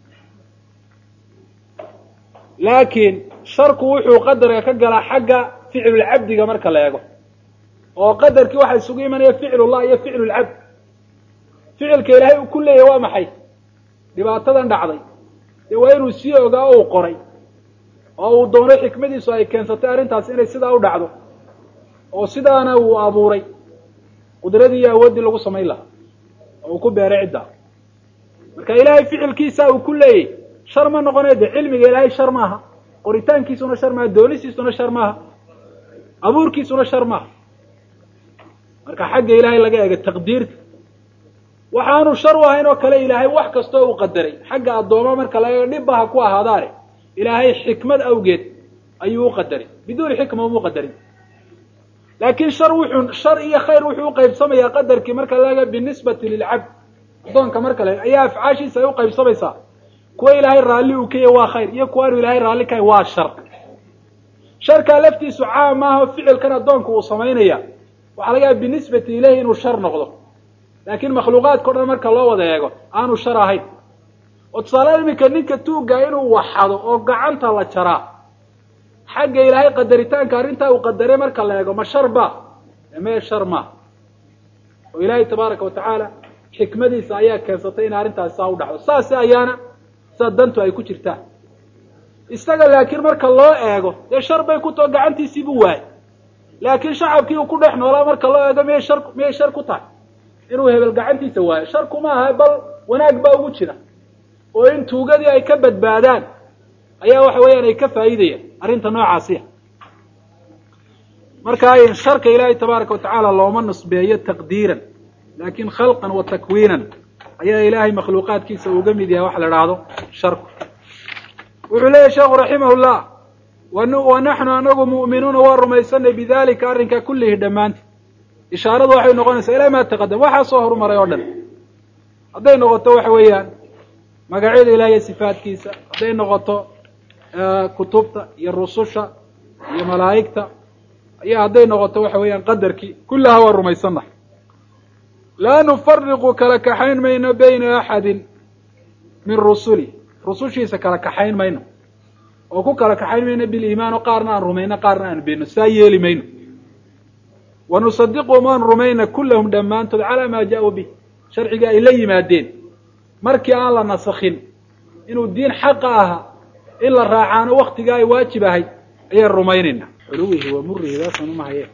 laakiin sharku wuxuu qadarka ka galaa xagga ficlulcabdiga marka la eego oo qadarkii waxaa isugu imanaya ficlullah iyo ficlulcabd ficilka ilaahay uu ku leeyahy waa maxay dhibaatadan dhacday dee waa inuu sii ogaa o uu qoray oo uu doonay xikmadiisu ay keensatay arrintaas inay sidaa u dhacdo oo sidaana uu abuuray qudradii iyo awooddii lagu samayn lahaa oo uu ku beeray ciddaa marka ilaahay ficilkiisa uu ku leeyay shar ma noqonayo de cilmiga ilaahay shar maaha qoritaankiisuna shar maaha doonisiisuna shar maaha abuurkiisuna shar maaha marka xagga ilaahay laga eega taqdiirta waxaanu shar u ahayn oo kale ilaahay wax kastoo uu qadaray xagga addooma marka laga dhibba ha ku ahaadaane ilaahay xikmad awgeed ayuu u qadaray biduuni xikma umuu qadarin laakiin shar wuxuu shar iyo khayr wuxuu uqaybsamayaa qadarkii marka laga binisbati lilcabd addoonka marka la ayaa afcaashiisa ay uqaybsamaysaa kuwa ilaahay raalli uu ka yahy waa khayr iyo kuwaanu ilaahay raalli kahay waa shar sharkaa laftiisu caam maaha oo ficilkan addoonku uu samaynaya waxaa laga yaaba binisbati ilayhi inuu shar noqdo laakiin makhluuqaadka o dhan marka loo wada eego aanu shar ahayn oo tusaale iminka ninka tuugga inuu waxado oo gacanta la jaraa xagga ilaahay qadaritaanka arrintaa uu qadaray marka la eego ma shar ba mee shar ma oo ilaahay tabaaraka watacaala xikmadiisa ayaa keensatay in arrintaasi saa u dhacdo saas ayaana saa dantu ay ku jirtaan isaga laakiin marka loo eego dee shar bay ku tao gacantiisiibuu waayay laakiin shacabkii uu ku dhex noolaa marka loo eego miyay shar miyay shar ku tahay inuu hebel gacantiisa waayo shar kuma aha bal wanaag baa ugu jira oo in tuugadii ay ka badbaadaan ayaa waxa weeyaan ay ka faa'iidayaan arrinta noocaasiya marka sharka ilaahay tabaaraka watacaala looma nisbeeyo taqdiiran laakin khalqan wa takwiinan ayaa ilaahay makhluuqaadkiisa uga mid yahay wax la idhaahdo sharku wuxuu leeyahy sheekhu raximahullah wa naxnu anagu mu'minuuna waa rumaysanay bidalika arrinka kullihi dhammaanti ishaaradu waxay noqonaysaa ilaa maa taqadam waxaa soo horumaray oo dhan hadday noqoto waxa weeyaan magacyada ilaah iyo sifaadkiisa hadday noqoto kutubta iyo rususha iyo malaa'igta iyo hadday noqoto waxa weeyaan qadarkii kullaha waa rumaysannahay laa nufariqu kala kaxayn mayno bayna axadin min rusuli rusushiisa kala kaxayn mayno oo ku kala kaxayn mayno biliimaan oo qaarna aan rumayno qaarna aan beenno saa yeeli mayno wa nusadiquhum aan rumayna kullahum dhammaantood calaa maa jaa-uu bih sharciga ay la yimaadeen markii aan la nasakhin inuu diin xaqa ahaa in la raacaano waktigaa ay waajib ahayd ayaan rumaynaynaa xuluwihi wa murihi daasaan umahaye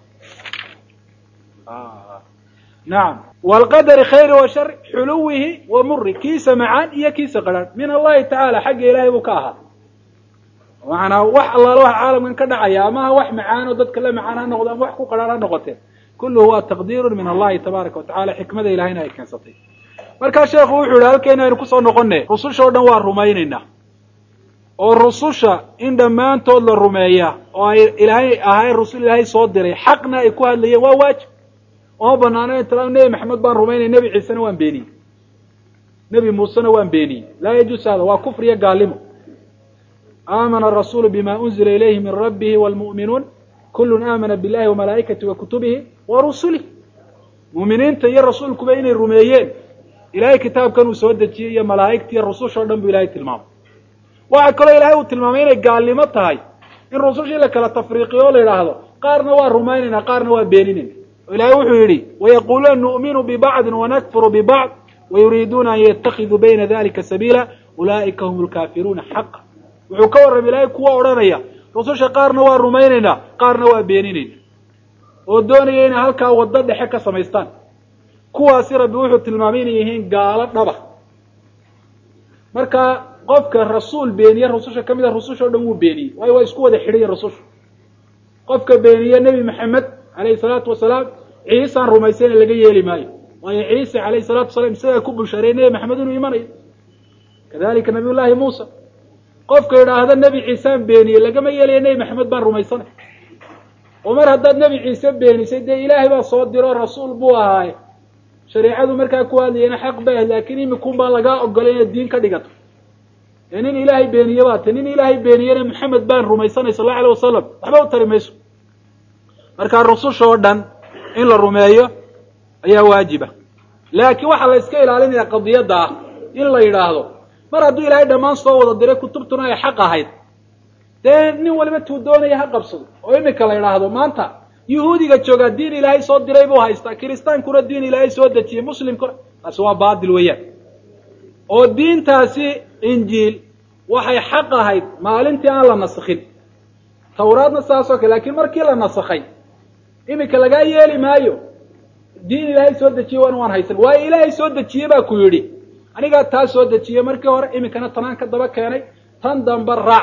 nacam waalqadari khayri wa shar xuluwihi wa muri kiisa macaan iyo kiisa qarhaan min allahi tacaala xagga ilaahay buu ka ahaa macanaa wax allaala wax caalamkan ka dhacaya amaha wax macaan oo dadka la macaan ha noqdo ama wax ku qarhaan ha noqotee kulluhu waa taqdiirun min allahi tabaaraka watacala xikmada ilahayna ay keensatay markaa sheekhu wuxuu yihi halkeena aynu kusoo noqone rususha o dhan waa rumaynaynaa oo rususha in dhammaantood la rumeeya oo ay ilaahay ahay rusul ilaahay soo diray xaqna ay ku hadlayeen waa waajib oma banaano in tala nebi maxamed baan rumaynay nebi ciisena waan beeniyey nebi muusena waan beeniyey laa yajuus hada waa kufr iyo gaalimo aamana arasuulu bima unzila ilayhi min rabbihi waalmu'minuun kullun aamana billahi wa malaa'ikatihi wa kutubihi wa rusulih mu'miniinta iyo rasuulkuba inay rumeeyeen ilahay kitaabkan uu soo dejiyey iyo malaa'igta iyo rususha o dhan buu ilahay tilmaamay waxaa kaloo ilahay uu tilmaamay inay gaalnimo tahay in rusushii la kala tafriiqiyo o la yidhaahdo qaarna waa rumaynaynaa qaarna waa beeninayna oo ilahay wuxuu yidhi wayaquuluuna nu'minu bibacdin wanakfuru bibacd wayuriiduuna an yatakiduu bayna dalika sabiila ulaa'ika hum lkaafiruuna xaqa wuxuu ka warramay ilaahay kuwa odhanaya rususha qaarna waa rumaynaynaa qaarna waa beeninayna oo doonaya inay halkaa waddo dhexe ka samaystaan kuwaasi rabbi wuxuu tilmaamay inay yihiin gaalo dhaba marka qofka rasuul beeniye rususha ka mid a rususha o dhan wuu beeniyey waayo waa isku wada xidhaya rususha qofka beeniye nebi maxamed alayhi salaatu wasalaam ciisaan rumaysayna laga yeeli maayo waayo ciise alayhi salatu wasalaam isagaa ku bushaareyey nebi maxamed inuu imanayo kadalika nabiy llaahi muusa qofka idhaahda nebi ciisaan beeniyey lagama yeelayo nebi maxamed baan rumaysanay oo mar haddaad nebi ciise beenisay dee ilaahay baa soo diro rasuul buu ahaaye shareecadu markaa ku hadlayana xaq ba ah laakiin imikun baa lagaa ogolay inaad diin ka dhigato ee nin ilaahay beeniye baa ta nin ilaahay beeniyena maxamed baan rumaysanay sal allau alay wasalam waxba u tari mayso markaa rususha oo dhan in la rumeeyo ayaa waajiba laakiin waxaa la iska ilaalinaya qadiyadda ah in la yidhaahdo mar hadduu ilaahay dhammaan soo wada diray kutubtuna ay xaq ahayd dee nin waliba tuu doonaya ha qabsado oo imika la yidhaahdo maanta yuhuudiga joogaa diin ilaahay soo diray buu haystaa kiristaankuna diin ilaahay soo dejiyey muslimkuna taasi waa baatil weeyaan oo diintaasi injiil waxay xaq ahayd maalintii aan la nasakhin tawraadna saas oo kale lakiin markii la nasakhay imika lagaa yeeli maayo diin ilaahay soo dejiyey waan waan haysan waayo ilaahay soo dejiye baa ku yidhi anigaa taa soo dejiyey markii hore imikana tanaan ka daba keenay tan dambe raac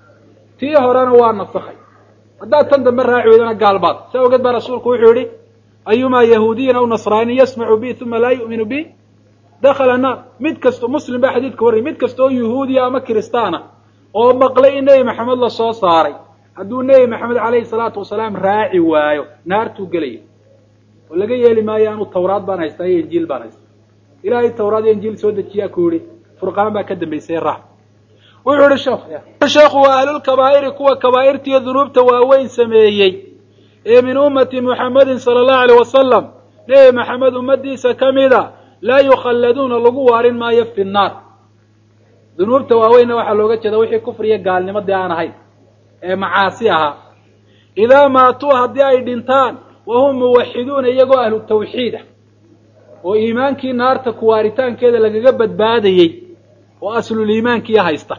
tii horena waa nasakhay haddaad tan dambe raaci weydana gaalbaad saa ogeed baa rasuulku wuxuu yihi ayumaa yahuudiyin aw nasraani yasmacu bi uma laa yu'minu bi dakhala naar mid kasto muslim baa xadiidka warrayy mid kasta oo yahuudiya ama kiristaana oo maqlay in nebi maxamed la soo saaray hadduu nebi maxamed calayhi salaatu wasalaam raaci waayo naartuu gelaya oo laga yeeli maayo anu tawraad baan haystaa iyo injiil baan haystaa ilaahay tawraad iyo injiil soo dejiyaa ku yihi furqaan baa ka dambaysay raac wuxuu yihi sheekh sheekhu waa ahlulkabaa'iri kuwa kabaa'irtiiyo dunuubta waaweyn sameeyey ee min ummati muxamedin sala allahu aleyh wasalam nebi maxamed ummadiisa ka mida laa yukhalladuuna lagu waarin maayo fi nnaar dunuubta waaweynna waxaa looga jeeda wixii kufriya gaalnimo dee aan ahayn ee macaasi ahaa idaa maatuu haddii ay dhintaan wahum muwaxiduuna iyagoo ahlu tawxiid ah oo iimaankii naarta kuwaaritaankeeda lagaga badbaadayey oo asluliimaankiiyo haysta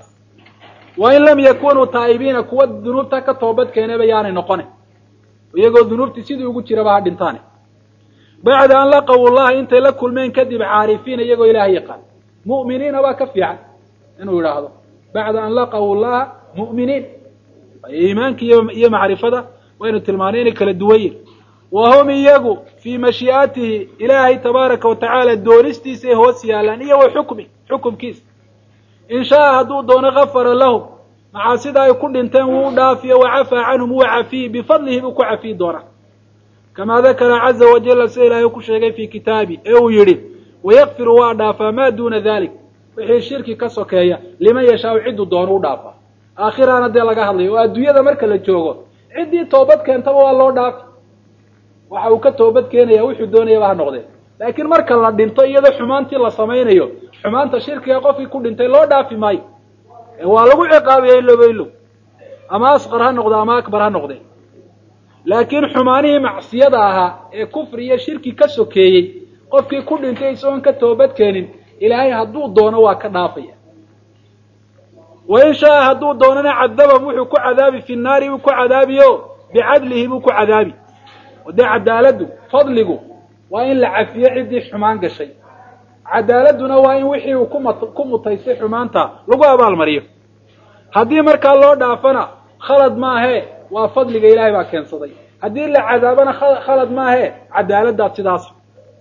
wa in lam yakunuu taa'ibiina kuwa dunuubta ka toobad keenayba yaanay noqonin iyagoo dunuubtii sidii ugu jiraba ha dhintaane bacda an laqaw llaha intay la kulmeen kadib caarifiina iyagoo ilaahay yaqaan mu'miniina waa ka fiican inuu yidhaahdo bacda an laqaw llaha mu'miniin iimaanki iyo macrifada waynu tilmaanay inay kala duwan yihin wa hum iyagu fii mashii'atihi ilaahay tabaaraka wa tacaala doonistiisa ay hoos yaalaan iyo wa xukmi xukumkiisa in shaaa hadduu doono gafara lahum macaasida ay ku dhinteen wuu u dhaafiyo wa cafaa canhum wuu cafiyi bifadlihi buu ku cafiyi doonaa kamaa dakara caza wajalla sida ilaahay ku sheegay fii kitaabi ee uu yidhi wayakfiru waa dhaafaa maa duuna dalik wixii shirki ka sokeeya liman yashaau cidduu doono u dhaafaa aakhiraana dee laga hadlayo oo adduunyada marka la joogo ciddii toobad keentaba waa loo dhaafi waxa uu ka toobad keenaya wuxuu doonayaba ha noqdee laakiin marka la dhinto iyadoo xumaantii la samaynayo xumaanta shirkiga qofkii ku dhintay loo dhaafi maayo waa lagu ciqaabiya iloba ilow ama asqar ha noqde ama akbar ha noqde laakiin xumaanihii macsiyada ahaa ee kufri iyo shirki ka sokeeyey qofkii ku dhintay isagoon ka toobad keenin ilaahay hadduu doono waa ka dhaafaya wa in shaaa hadduu doonana cadabahum wuxuu ku cadaabi fi naari buu ku cadaabiyo bicadlihi buu ku cadaabi o dee cadaaladdu fadligu waa in la cafiyo ciddii xumaan gashay cadaaladduna waa in wixii uu kuma ku mutaystay xumaanta lagu abaalmariyo haddii markaa loo dhaafana khalad maahee waa fadliga ilaahay baa keensaday haddii la cadaabana khalad maahee cadaaladdaa sidaas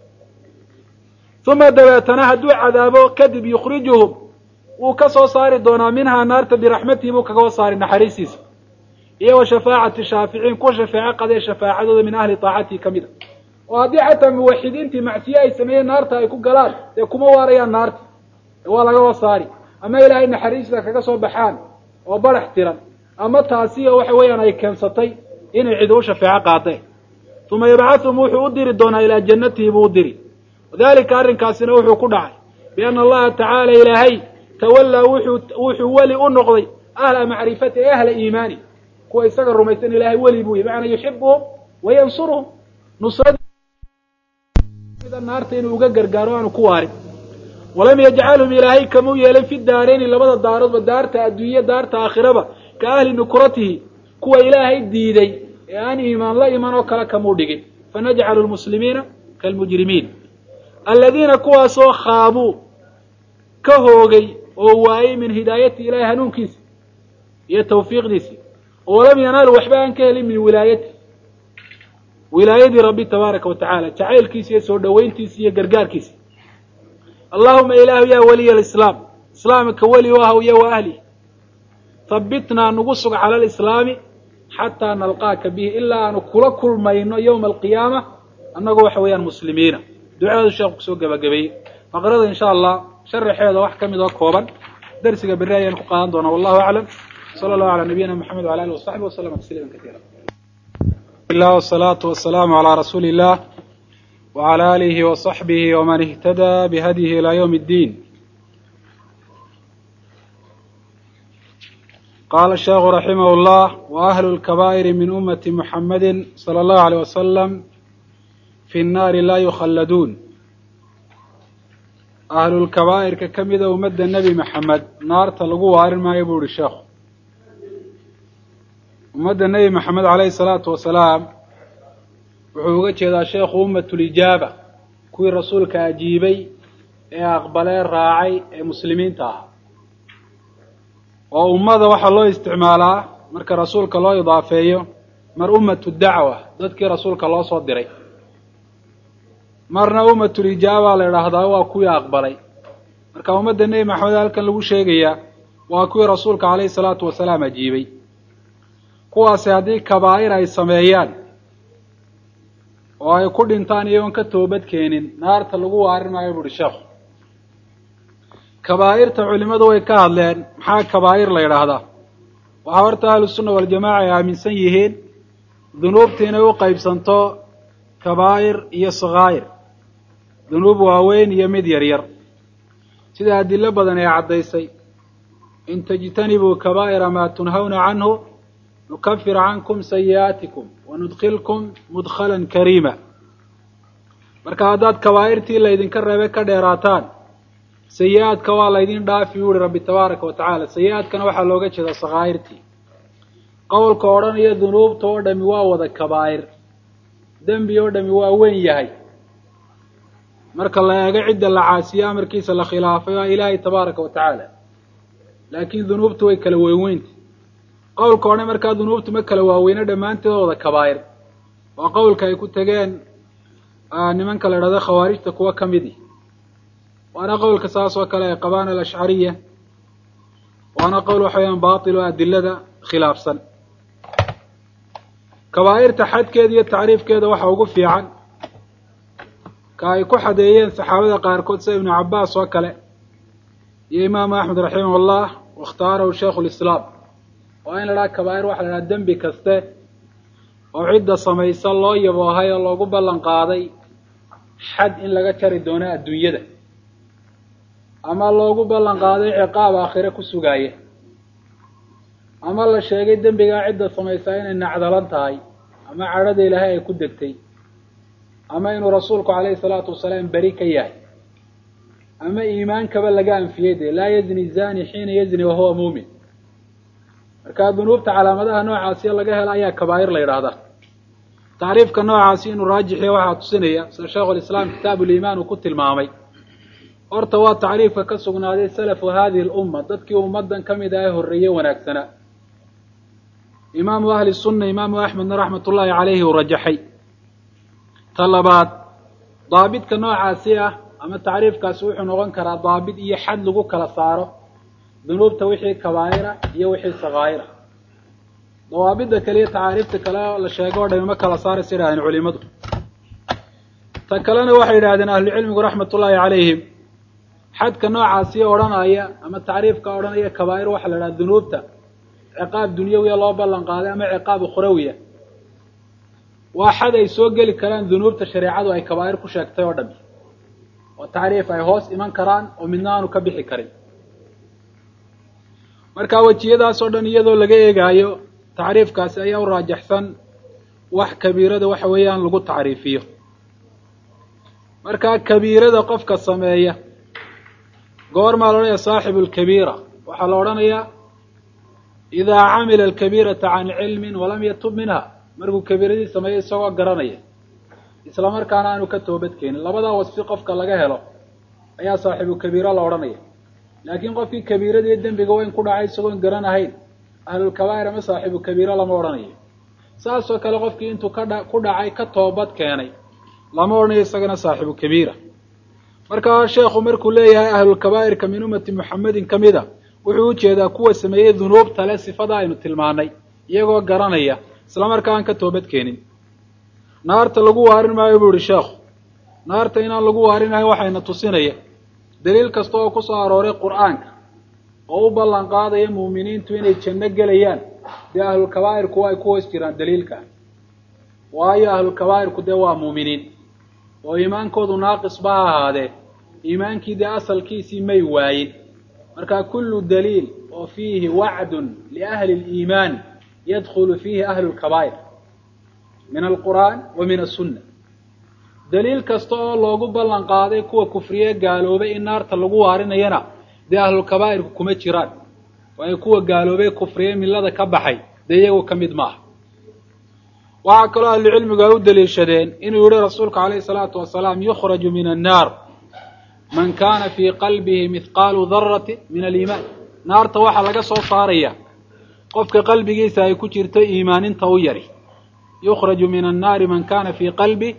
uma dabeetana hadduu cadaabo kadib yukhrijuhum wuu ka soo saari doonaa minhaa naarta biraxmatihi buu kaga saari naxariistiisa iyo wa shafaacati shaaficiin kuwa shafeeco qadee shafaacadooda min ahli taacatihi ka mid a oo haddii xataa muwaxidiintii macsiye ay sameeyeen naarta ay ku galaan dee kuma waarayaan naarta waa lagaba saari ama ilaahay naxariista kaga soo baxaan oo barax tiran ama taasi oo waxa weeyaan ay keensatay inay cid u shafeeco qaadeen uma yabcathum wuxuu u diri doonaa ilaa jannatihi buu u diri wadalika arrinkaasina wuxuu ku dhacay biana allaha tacaala ilaahay tawallaa wuxuu wuxuu weli u noqday ahla macrifati e ahla iimaani kuwa isaga rumaysan ilaahay weli buu yahy macanaa yuxibuhum wayansuruhum nusrada naarta inuu uga gargaaro aanu ku waarin walam yajcalhum ilaahay kamau yeelin fi daarayni labada daaroodba daarta adduunye daarta aakhiraba ka ahli nukratihi kuwa ilaahay diiday ee aan iimaan la iman oo kale kamuu dhigin fanajcalu lmuslimiina kaalmujrimiin aladiina kuwaasoo khaabuu ka hoogay oo waayey min hidaayati ilahay hanuunkiisa iyo tawfiiqdiisi oo walam yanaalu waxba aan ka helin min wilaayati wilaayadii rabbi tabaaraka wa tacala jacaylkiisa iyo soo dhoweyntiisa iyo gargaarkiisa allahuma ilaahu yaa waliya alislaam islaamka weli u ahw iyo wa ahli habitnaa nagu sug cala alislaami xataa nalqaaka bihi ilaa aanu kula kulmayno yowma alqiyaama annagoo waxa weeyaan muslimiina ducaadu sheekhu kusoo gebagabeeyey faqrada insha allah sharaxeeda wax ka mid oo kooban darsiga berri ayaan ku qaadan doonaa wallahu aclam sala allahu calaa nabiyina moxamed wala alihi wasaxbi waslama tasliima kaiira lah wsalaatu wasalaamu calaa rasuuli illah wcala alihi wasaxbihi waman ihtadaa bihadyihi ilaa ywm اddiin qala sheekhu raximah llah waahlu lkabaa'iri min ummati muxamadi salى allahu aleyh wasalam fi nnaari laa yukhalladuun ahlulkabaa'irka ka mida ummadda nebi maxamed naarta lagu waarin maayo buu ihi sheekhu ummadda nebi maxamed caleyhi salaatu wasalaam wuxuu uga jeedaa sheekhu ummatulijaaba kuwii rasuulka ajiibay ee aqbalee raacay ee muslimiinta ah oo ummada waxaa loo isticmaalaa marka rasuulka loo idaafeeyo mar ummatu dacwa dadkii rasuulka loo soo diray marna ummatulijaaba la idhaahdaa waa kuwii aqbalay marka ummadda nebi maxamed halkan lagu sheegayaa waa kuwii rasuulka calayhi salaatu wasalaam ajiibay kuwaasi haddii kabaa'ir ay sameeyaan oo ay ku dhintaan iyagoon ka toobad keenin naarta lagu waarin maayo buuhi sheekhu kabaa'irta culimmadu way ka hadleen maxaa kabaa'ir la yidhaahdaa waxaa horta ahlusunna waljamaca ay aaminsan yihiin dunuubta inay u qaybsanto kabaa'ir iyo sakaa'ir dunuub waaweyn iyo mid yar yar sida adilo badan ee caddaysay in tajtanibuu kabaa'ira maa tunhawna canhu nukafir cankum sayi'aatikum wanudkilkum mudkhalan kariima marka haddaad kabaa'irtii laydinka reebay ka dheeraataan sayi-aadka waa laydin dhaafi u yihi rabbi tabaaraka wa tacaala sayi-aadkana waxaa looga jeedaa sakaa'irtii qowlka odhanaya dunuubta oo dhami waa wada kabaa'ir dembi oo dhami waa weyn yahay marka la eego cidda la caasiye amarkiisa la khilaafay waa ilaahay tabaaraka wa tacaala laakiin dunuubtu way kala weynweynta qowlka odhan markaa dunuubtu ma kala waaweyne dhammaanteed wada kabaa'ir waa qowlka ay ku tegeen nimanka la idhahdo khawaarijta kuwa ka midi waana qowlka saas oo kale ay qabaan alashcariya waana qowl waxa weyaan baatil oo adilada khilaafsan kabaa'irta xadkeeda iyo tacriifkeeda waxa ugu fiican ka ay ku xadeeyeen saxaabada qaarkood sida ibnu cabbaas oo kale iyo imaamu axmed raximah ullah waاkhtaarahu shaikhu lislaam waa in la dhaha kabaa'ir waxa la dhaha dembi kaste oo cidda samaysa loo yaboohay oo loogu ballan qaaday xad in laga jari doono adduunyada ama loogu ballan qaaday ciqaab aakhire ku sugaaya ama la sheegay dembigaa cidda samaysaa inay nacdalan tahay ama cadhada ilaahay ay ku degtay ama inuu rasuulku calayhi salaatu wasalaam beri ka yahay ama iimaankaba laga anfiyey dee laa yazni zani xiina yazni wahuwa muumin marka dunuubta calaamadaha noocaasiyo laga helo ayaa kabaa'ir la yidhaahdaa tacriifka noocaasi inuu raajixiyo waxaa tusinaya sida sheikhu lislaam kitaabu liimaan uu ku tilmaamay horta waa tacriifka ka sugnaaday salafu hadihi lumma dadkii ummadan ka mid ah ee horreeye wanaagsanaa imaamu ahli sunna imaamu axmedna raxmat ullaahi calayhi uu rajaxay ta labaad daabidka noocaasi ah ama tacriifkaasi wuxuu noqon karaa daabid iyo xad lagu kala saaro dunuubta wixii kabaa'ira iyo wixii sakaa'ira dawaabidda kale iyo tacaariifta kale la sheego o dhami ma kala saaraysa yidhahdeen culimadu ta kalena waxay yidhahdeen ahlucilmigu raxmat ullaahi calayhim xadka noocaasi odhanaya ama tacriifka odhanaya kabaa'ir waxaa la idhaha dunuubta ciqaab dunyawiya loo ballan qaaday ama ciqaab ukhrawiya waa xad ay soo geli karaan dunuubta shareecadu ay kabaa'ir ku sheegtay oo dhami oo tacriif ay hoos iman karaan oo midna aanu ka bixi karin marka wejiyadaas oo dhan iyadoo laga eegaayo tacriifkaasi ayaa u raajaxsan wax kabiirada waxa weeyaan lagu tacriifiyo marka kabiirada qofka sameeya goormaa la odhanaya saaxibu lkabiira waxaa la odhanayaa idaa camila alkabiirata can cilmin walam yatub minha markuu kabiiradii sameeyo isagoo garanaya isla markaana aanu ka toobad keenin labadaa wasfi qofka laga helo ayaa saaxibu kabiira la odhanaya laakiin qofkii kabiirada iyo dembiga weyn ku dhacay isagoon garanahayn ahlulkabaa'ir ama saaxibu kabiira lama odhanayo saasoo kale qofkii intuu ka dha ku dhacay ka toobad keenay lama odhanayo isagana saaxibu kabiira markaa sheekhu markuu leeyahay ahlulkabaa'irka min ummati muxamedin ka mid a wuxuu ujeedaa kuwa sameeyey dunuubta le sifada aynu tilmaanay iyagoo garanaya isla markaa aan ka toobad keenin naarta lagu waarin maayo buu ihi sheekhu naarta inaan lagu waarinahayn waxayna tusinaya daliil kasta oo ku soo arooray qur'aanka oo u ballan qaadaya muuminiintu inay janno gelayaan dee ahlulkabaa'irku ay ku hoos jiraan daliilka waayo ahlulkabaa'irku dee waa muuminiin oo iimaankoodu naaqis ba ha ahaadee iimaankii dee asalkiisii may waayin marka kullu daliil oo fiihi wacdun liahli liimaan yadkhulu fiihi ahlu lkabaa'ir min alqur'aan wa min asunna daliil kasta oo loogu ballan qaaday kuwa kufriye gaaloobay in naarta lagu waarinayana dee ahlulkabaa'irku kuma jiraan waayo kuwa gaaloobay kufriye millada ka baxay dee iyagu ka mid maaha waxaa kaloo ahlucilmigu ay u daliishadeen inuu yihi rasuulku calayhi salaatu wasalaam yukhraju min annaar man kana fii qalbihi mithqaalu darati min aliimaan naarta waxaa laga soo saaraya qofka qalbigiisa ay ku jirto iimaaninta u yari yukhraju min annaari man kana fii qalbi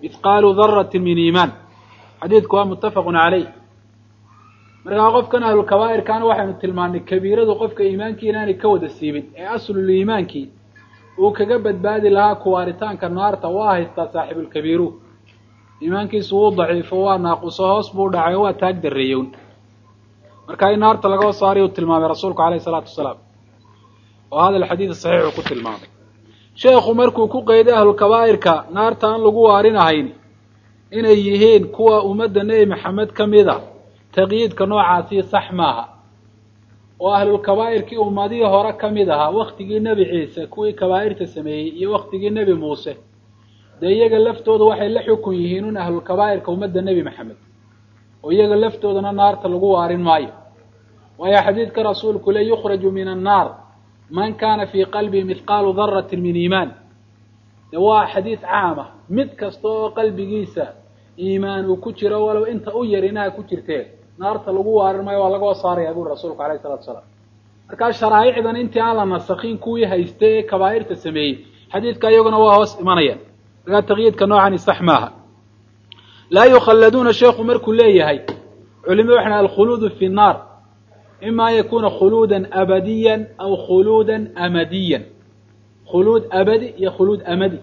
mithqaalu darati min iimaan xadiidku waa muttafaqun caleyh markaa qofkan ahlulkabaa'irkaana waxaynu tilmaannay kabiiradu qofka iimaankii inaanay ka wada siibin ee aslul iimaankii uu kaga badbaadi lahaa kuwaaritaanka naarta waa haystaa saaxibulkabiiru iimaankiisu wuu daciifo waa naaquso hoos buu dhacay oo waa taag darreeyown marka in naarta laga saariy uu tilmaamay rasuulku alayh isalaatu wasalaam oo hadal xadiid saxiix uu ku tilmaamay sheekhu markuu ku qeyday ahlulkabaa'irka naarta aan lagu waarinahayn inay yihiin kuwa ummadda nebi maxamed ka mid a taqyiidka noocaasi sax maaha oo ahlulkabaa'irkii ummadihii hore ka mid ahaa waktigii nebi ciise kuwii kabaa'irta sameeyey iyo waktigii nebi muuse dee iyaga laftooda waxay la xukun yihiin un ahlulkabaa'irka ummadda nebi maxamed oo iyaga laftoodana naarta lagu waarin maayo waayo xadiidka rasuulku le yukhraju min annaar man kana fii qalbihi mithqaalu daratin min iimaan de waa xadiid caama mid kasta oo qalbigiisa iimaan uu ku jiro walow inta u yar inaha ku jirtee naarta lagu waarin maayo waa lagoo saaraya buri rasuulku alayh isalatu salaam markaa sharaa'icdan intii aan la nasakin kuwii hayste ee kabaa'irta sameeyey xadiidka iyaguna waa hoos imanayaan markaa taqyiidka noocani sax maaha laa yukhalladuuna sheekhu markuu leeyahay culimadu waxay alkhuluudu fi nnaar ima an yakuna khuluudan abadiyan aw khuluudan amadiyan khuluud abadi iyo khuluud amadi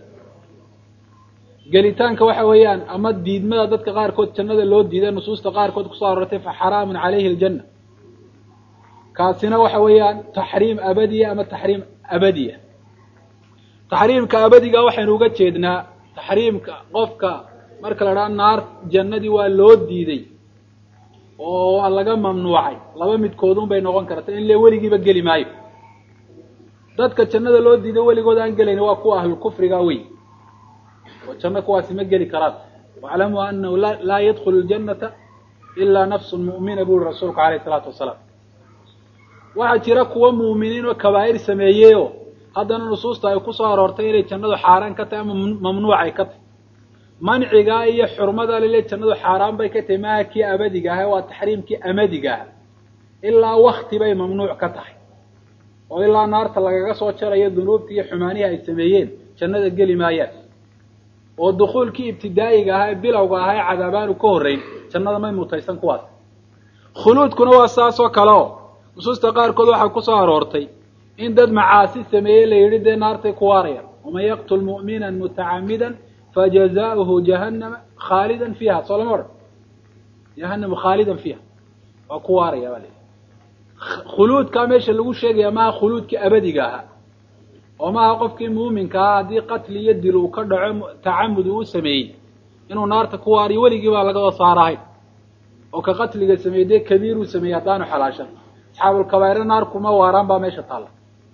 gelitaanka waxa weeyaan ama diidmada dadka qaarkood jannada loo diiday nusuusta qaarkood kusoo arortay fa xaraamun calayhi aljanna kaasina waxa weeyaan taxriim abadiya ama taxriim abadiya taxriimka abadiga waxaynu uga jeednaa taxriimka qofka marka la dhaha naar jannadii waa loo diiday oo waa laga mamnuucay laba midkoodun bay noqon karta in le weligiiba geli maayo dadka jannada loo diiday weligood aan gelayn waa kuwa ahlulkufriga wey oo janno kuwaasi ma geli karaan waaclamuu anahu laa yadkhulu ljannata ilaa nafsun mu'mina buri rasuulku alayh isalaatu wasalaam waxaa jira kuwa mu'miniin oo kabaa'ir sameeyeyoo haddana nusuusta ay kusoo aroortay inay jannadu xaaraan ka tahay ama mamnuucay ka tahay mancigaa iyo xurmada lile jannadu xaaraan bay ka tahay maaha kii abadiga aha waa taxriimkii amadiga aha ilaa wakti bay mamnuuc ka tahay oo ilaa naarta lagaga soo jarayo dunuubtii iyo xumaanihii ay sameeyeen jannada geli maayaan oo dukuulkii ibtidaa'iga ahaa ee bilowga ahaa ee cadaabaanu ka horreyn jannada may mutaysan kuwaas khuluudkuna waa saas oo kale oo nusuusta qaarkood waxaa kusoo aroortay in dad macaasi sameeyey la yidhi dee naartay ku waarayaan waman yaqtul mu'minan mutacamidan fajazaؤuhu jahannama khaalidan fiiha soo lama odhan jahannama khaalidan fiiha waa ku waaraya baa la khuluudkaa meesha lagu sheegaya maaha khuluudkii abadiga ahaa oo maaha qofkii muuminka ahaa haddii qatli iyo dil uu ka dhaco tacamud uu sameeyey inuu naarta ku waariyo weligii baa laga saarahayn oo ka qatliga sameeyey dee kabiiruu sameeyey haddaanu xalaashan asxaabulkabaa'ire naar kuma waaraan baa meesha taalla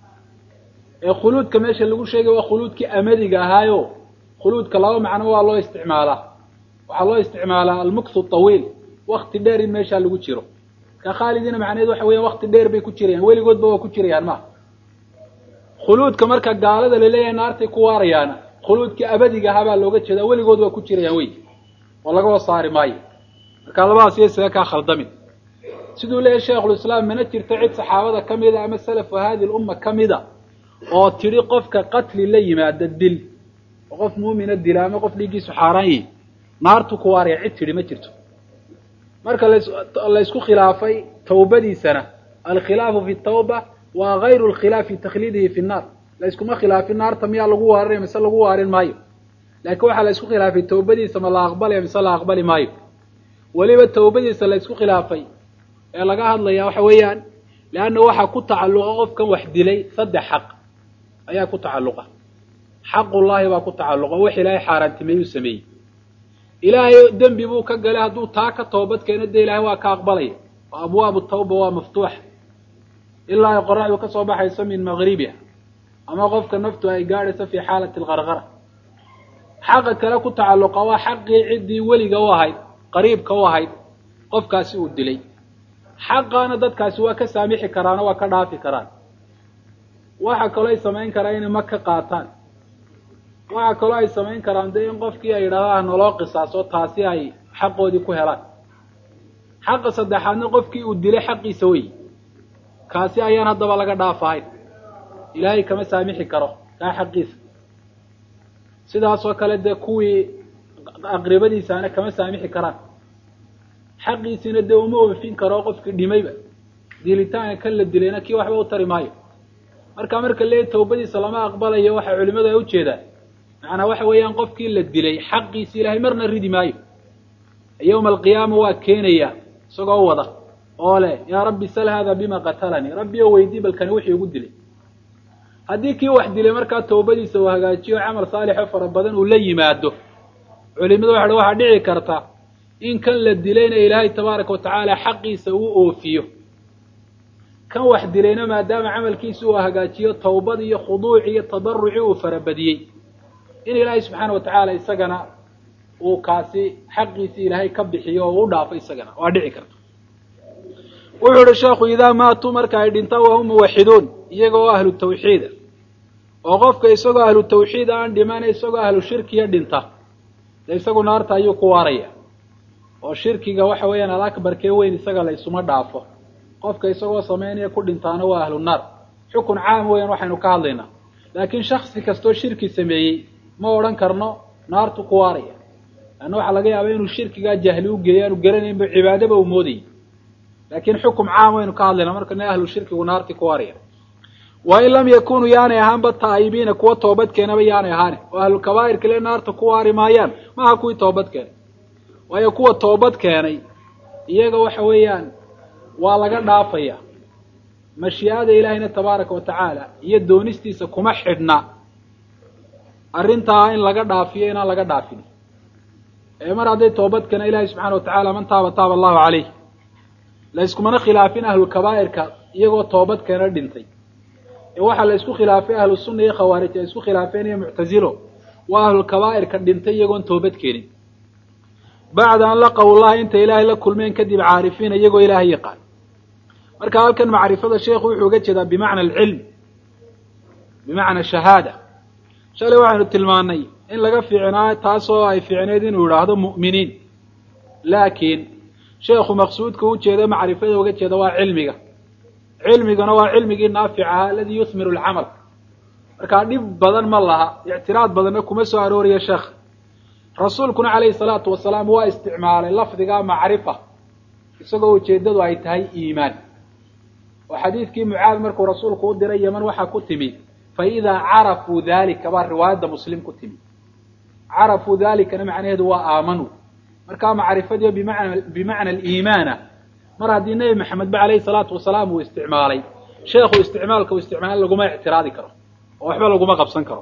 ee khuluudka meesha lagu sheegay waa khuluudkii amadiga ahaayo khuluudka laba macno waa loo isticmaalaa waxaa loo isticmaalaa almukthu tawiil wakti dheer in meeshaa lagu jiro ka khaalidiina macnaheed waxa weya wakti dheer bay ku jirayaan weligoodba waa ku jirayaan maha khuluudka marka gaalada laleeyahay naartay ku waarayaana khuluudkii abadiga ahaa baa looga jeedaa weligood waa ku jirayaan wey oo lagaba saari maayo marka labadaas iyo isaga kaa khaldamin siduu leeyahy sheikhulislaam mana jirto cid saxaabada ka mida ama salafu hadi lumma ka mida oo tidhi qofka qatli la yimaada dil oo qof muumina dila ama qof dhiiggiisu xaaraan yihi naartu ku waaraya cid tidhi ma jirto marka laysku khilaafay tawbadiisana alkhilaafu fi tawba waa gayru lkhilaaf fi takhliidihi fi nnaar layskuma khilaafin naarta miyaa lagu waarinaya mise lagu waarin maayo laakiin waxaa laysku khilaafay tawbadiisa ma la aqbalaya mise la aqbali maayo weliba tawbadiisa laysku khilaafay ee laga hadlaya waxa weeyaan leanna waxaa ku tacalluqa qofkan wax dilay saddex xaq ayaa ku tacalluqa xaqullaahi baa ku tacalluqa wax ilaahay xaaraantimeeyuu sameeyey ilaahay dembi buu ka galay hadduu taa ka toobad keeno dee ilaahay waa ka aqbalaya oo abwaabu tawba waa maftuuxa ilaa ay qoraxdu ka soo baxayso min maqribiha ama qofka naftu ay gaadhayso fii xaalati alqarqara xaqa kale ku tacalluqa waa xaqii ciddii weliga u ahayd qariibka u ahayd qofkaasi uu dilay xaqaana dadkaasi waa ka saamixi karaan oo waa ka dhaafi karaan waxa kaloo ay samayn karaan inay ma ka qaataan waxa kaloo ay samayn karaan dee in qofkii ay yidhahdaan naloo qisaaso taasi ay xaqoodii ku helaan xaqa saddexaadna qofkii uu dilay xaqiisa wey kaasi ayaan haddaba laga dhaafahayn ilaahay kama saamixi karo kaa xaqiisa sidaasoo kale dee kuwii aqribadiisaana kama saamixi karaan xaqiisiina dee uma oofin karo qofkii dhimayba dilitaanka kan la dilayna kii waxba u tari maayo marka marka lee tawbadiisa lama aqbalayo waxa culimadu ay ujeedaan macnaa waxa weeyaan qofkii la dilay xaqiisi ilahay marna ridi maayo yawma alqiyaama waa keenaya isagoo wada oo leh yaa rabbi sal hada bima qatalanii rabbi o weydii balkani wixii igu dilay haddii kii wax dilay markaa tawbadiisa uu hagaajiyo camal saalixo fara badan uu la yimaado culimadu waxa waxaa dhici karta in kan la dilayna ilaahay tabaaraka watacaala xaqiisa uu oofiyo kan wax dilayna maadaama camalkiisa uu hagaajiyo tawbad iyo khuduuc iyo tadaruci uu farabadiyey in ilaahay subxaana watacaala isagana uu kaasi xaqiisii ilaahay ka bixiyo oo u dhaafo isagana waa dhici karta wuxuu ihi sheekhu idaa maatuu marka ay dhintaan wahum muwaxiduun iyaga oo ahlu tawxiida oo qofka isagoo ahlu tawxiid aan dhimana isagoo ahlu shirkiya dhinta de isagu naarta ayuu ku waaraya oo shirkiga waxa weeyaan alakbarkee weyn isaga la isuma dhaafo qofka isagoo samaynaya ku dhintaana waa ahlu naar xukun caam weeyaan waxaynu ka hadlaynaa laakiin shaksi kastoo shirki sameeyey ma odhan karno naartu ku waaraya leanna waxaa laga yaaba inuu shirkigaa jahli u geeyo aanu garanaynba cibaadaba uu moodayay laakiin xukum caam waynu ka hadlayna marka ne ahlu shirkigu naarti ku waaraya wa in lam yakunuu yaanay ahaanba taa'ibiina kuwa toobad keenaba yaanay ahaani oo ahlu kabaa'ir kale naarta ku waari maayaan maaha kuwii toobad keenay waayo kuwa toobad keenay iyaga waxa weeyaan waa laga dhaafaya mashii'ada ilaahayna tabaaraka wa tacaala iyo doonistiisa kuma xidhna arrintaa in laga dhaafiyo inaan laga dhaafin ee mar hadday toobad keena ilaahay subxana wa tacala man taaba taaba allahu calayh la iskumana khilaafin ahlulkabaa'irka iyagoo toobad keena dhintay ee waxaa la isku khilaafay ahlu sunna iyo khawaarij ay isku khilaafeen iyo muctazilo waa ahlulkabaa'irka dhintay iyagoon toobad keenin bacda an laqaw llaha intay ilaahay la kulmeen kadib caarifiina iyagoo ilaahay yaqaan marka halkan macrifada sheekhu wuxuu uga jeedaa bimacna alcilm bimacna shahaada shalay waxaynu tilmaanay in laga fiicnaa taasoo ay fiicneyd inuu idhaahdo mu'miniin laakiin sheekhu maqsuudka ujeeda macrifada uga jeeda waa cilmiga cilmigana waa cilmigii naafic ahaa aladii yuthmiru alcamal markaa dhib badan ma laha ictiraad badanna kuma soo arooriya sheekh rasuulkuna calayhi salaatu wasalaam waa isticmaalay lafdiga macrifa isagoo ujeeddadu ay tahay iimaan oo xadiidkii mucaad markuu rasuulku u diray yeman waxaa ku timi fa idaa carafuu dalika baa riwaayadda muslim ku timi carafuu dalikana macnaheedu waa aamanuu markaa macrifadiio bimana bimacna aliimaana mar haddii nebi maxamed ba calayhi salaatu wasalaam uu isticmaalay sheekhu isticmaalka uu isticmaal laguma ictiraadi karo oo waxba laguma qabsan karo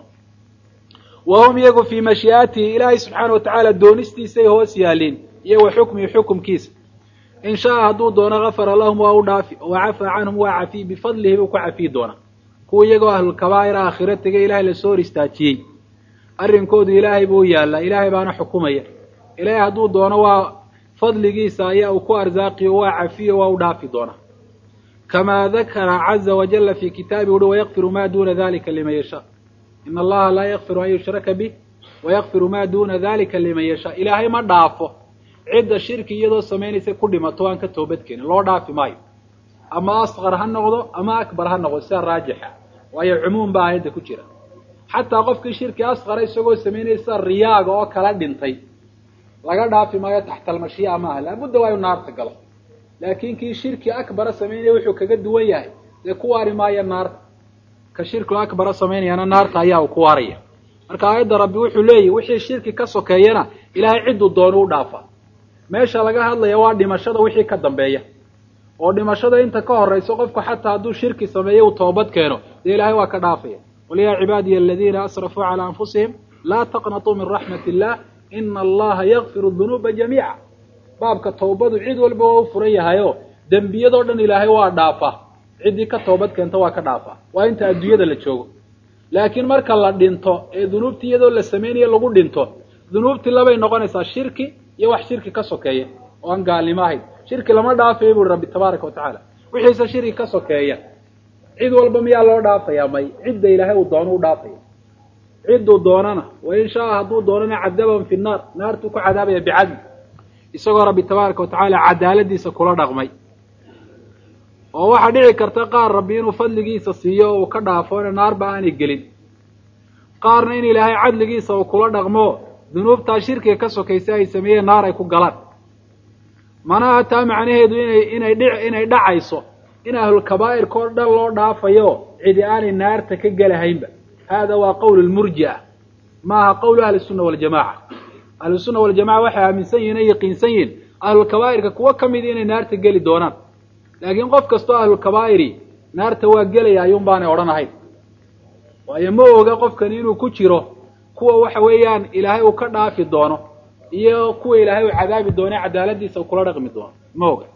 wa hum iyagu fii mashii'atihi ilaahay subxaana wa tacaala doonistiisay hoos yaaliin iyo wa xukmihi xukumkiisa in shaaa hadduu doono gafara lahum waa u dhaafi wa cafaa canhum waa cafiy bifadlihi buu ku cafiyi doonaa kuwa iyagoo ahlulkabaa'ir aakhiro tegay ilaahay lasoo hor istaajiyey arrinkoodu ilaahay buu yaallaa ilaahay baana xukumaya ilaahay hadduu doono waa fadligiisa ayaa uu ku arsaaqiyo waa cafiyo waa u dhaafi doonaa kamaa dakara caza wajala fi kitaabi uhi wayakfiru ma duna dalika liman yashaa in allaha laa yakfiru an yushraka bih wayakfiru ma duna dalika liman yashaa ilaahay ma dhaafo cidda shirki iyadoo samaynaysa ku dhimato aan ka toobad keenin loo dhaafi maayo ama asqar ha noqdo ama akbar ha noqdo sida raajixa waayo cumuum baa aayadda ku jira xataa qofkii shirki asqara isagoo samaynaya sida riyaaga oo kala dhintay laga dhaafi maayo taxta almashii'a maaha laabudda waa inu naarta galo laakiin kii shirki akbara samaynaya wuxuu kaga duwan yahay dee ku waari maayo naarta ka shirkigu akbara samaynayana naarta ayaa uu ku waaraya marka aayadda rabbi wuxuu leeyahy wixii shirki ka sokeeyana ilaahay cidduu doonu u dhaafa meesha laga hadlaya waa dhimashada wixii ka dambeeya oo dhimashada inta ka horayso qofku xataa hadduu shirki sameeyo uu toobad keeno dee ilaahay waa ka dhaafaya qul yaa cibaadiya aladiina asrafuu calaa anfusihim laa taqnatuu min raxmat illah ina allaha yakfiru dunuuba jamiica baabka tawbadu cid walba waa u furan yahayo dembiyadoo dhan ilaahay waa dhaafa ciddii ka toobad keenta waa ka dhaafa waa inta adduunyada la joogo laakiin marka la dhinto ee dunuubtii iyadoo la samaynayo lagu dhinto dunuubtii labay noqonaysaa shirki iyo wax shirki ka sokeeya oo aan gaalnimo ahayn shirki lama dhaafayo buuri rabbi tabaaraka wa tacaala wixiise shirki ka sokeeya cid walba miyaa loo dhaafaya may cidda ilaahay uu doono u dhaafaya cidduu doonana wain shaa hadduu doonana cadabahum fi naar naartuu ku cadaabaya bicadli isagoo rabbi tabaaraka wa tacaala cadaaladiisa kula dhaqmay oo waxaa dhici karta qaar rabbi inuu fadligiisa siiyo oo uu ka dhaafo ina naarba aanay gelin qaarna in ilaahay cadligiisa uu kula dhaqmo dunuubtaa shirkiga ka sokaysa ay sameeyeen naar ay ku galaan manaha taa macnaheedu inay inay dhi inay dhacayso in ahlulkabaa'irka oo dhan loo dhaafayo cidi aanay naarta ka gelahaynba hada waa qowl lmurji'a maaha qowlu ahli sunna waljamaca ahlusunna waljamaca waxay aaminsan yihin ay yaqiinsan yihin ahlulkabaa'irka kuwo ka midi inay naarta geli doonaan laakiin qof kastoo ahlulkabaa'iri naarta waa gelaya ayuun baanay odhanahayn waayo ma oga qofkani inuu ku jiro kuwa waxa weeyaan ilaahay uu ka dhaafi doono iyo kuwa ilaahay uu cadaabi doono cadaaladiisa uu kula dhaqmi doono ma oga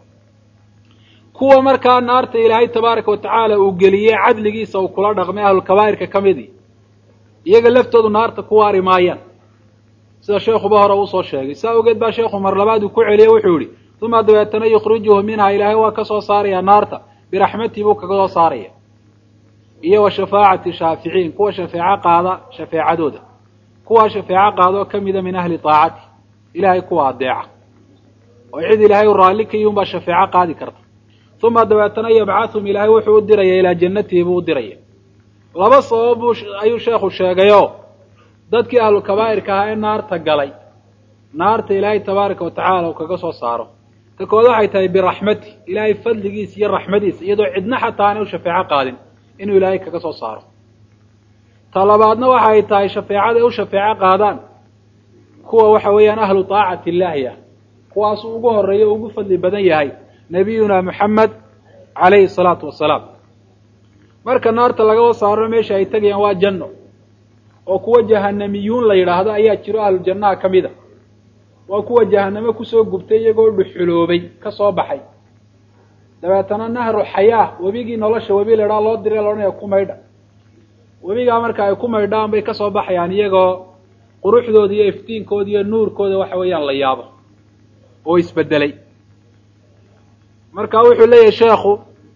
kuwa markaa naarta ilaahay tabaaraka watacaala uu geliyey cadligiisa uu kula dhaqmay ahlulkabaa'irka ka midi iyaga laftoodu naarta ku waari maayaan sida sheekuba hore uusoo sheegay saa ogeed baa sheekhu mar labaad uu ku celiyey wuxuu yihi uma dabeetana yukhrijuhu minha ilaahay waa ka soo saaraya naarta biraxmatii buu kaga soo saaraya iyo wa shafaacati shaaficiin kuwa shafeeco qaada shafeecadooda kuwa shafeeco qaadoo kamida min ahli taacati ilahay kuwa adeeca oo cid ilaahay u raalli ka yihun baa shafeeco qaadi karta uma dabeetana yabcathum ilaahay wuxuu u diraya ilaa jannatihi buu u diraya laba sabab buu ayuu sheekhu sheegayo dadkii ahlulkabaa'irka ahaa ee naarta galay naarta ilaahay tabaaraka watacaala uu kaga soo saaro ta kood waxay tahay biraxmati ilaahay fadligiisa iyo raxmadiisa iyadoo cidna xataa aanay u shafeeco qaadin inuu ilaahay kaga soo saaro ta labaadna waxay tahay shafeecada u shafeeco qaadaan kuwa waxa weeyaan ahlu taacati illaahi ah kuwaasuu ugu horeeyo o ugu fadli badan yahay nabiyuna moxamed calayhi salaatu wasalaam marka naarta lagaba saaro meesha ay tegayaan waa janno oo kuwa jahanamiyuun la yidhaahdo ayaa jiro ahlu jannaha ka mid a waa kuwa jahanamo kusoo gubtay iyagoo dhuxuloobay ka soo baxay dabeetana nahru xayaa webigii nolosha webi la idhaha loo diray loodhanaya ku maydha webigaa marka ay ku maydhaan bay kasoo baxayaan iyagoo quruxdooda iyo iftiinkooda iyo nuurkooda waxa weeyaan la yaabo oo isbedelay marka wuxuu leeyahay sheekhu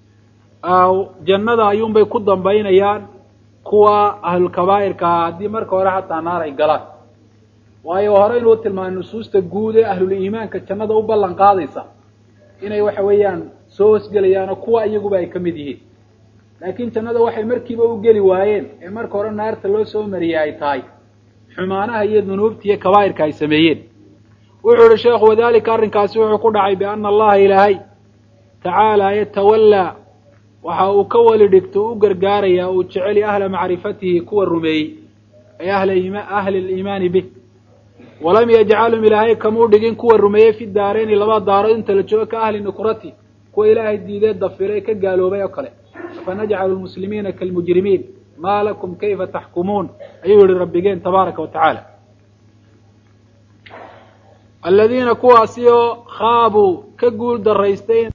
jannada ayuunbay ku dambaynayaan kuwa ahlulkabaa'irka ah haddii marka hore xataa naar ay galaan waayo hore inuu tilmaamay nusuusta guud ee ahluliimaanka jannada u ballan qaadaysa inay waxa weeyaan soo hosgelayaanoo kuwa iyaguba ay ka mid yihiin laakiin jannada waxay markiiba u geli waayeen ee marka hore naarta loo soo mariyey ay tahay xumaanaha iyo dunuubta iyo kabaa'irka ay sameeyeen wuxuu ihi sheekhu wadalika arrinkaasi wuxuu ku dhacay biana allaha ilaahay tacaala yatawallaa waxa uu ka weli dhigto u gargaaraya uu jeceli ahla macrifatihi kuwa rumeeyey ay ahli liimaani bih walam yajcalhum ilaahay kamuu dhigin kuwa rumeeyey fi daareyni laba daarood inta la joogo ka ahli nukrati kuwa ilaahay diidee dafiray ka gaaloobay oo kale afanajcalu lmuslimiina kalmujrimiin maa lakum kayfa taxkumuun ayuu yihi rabbigeen tabaaraka wa tacaala aladiina kuwaasi oo khaabuu ka guul daraystay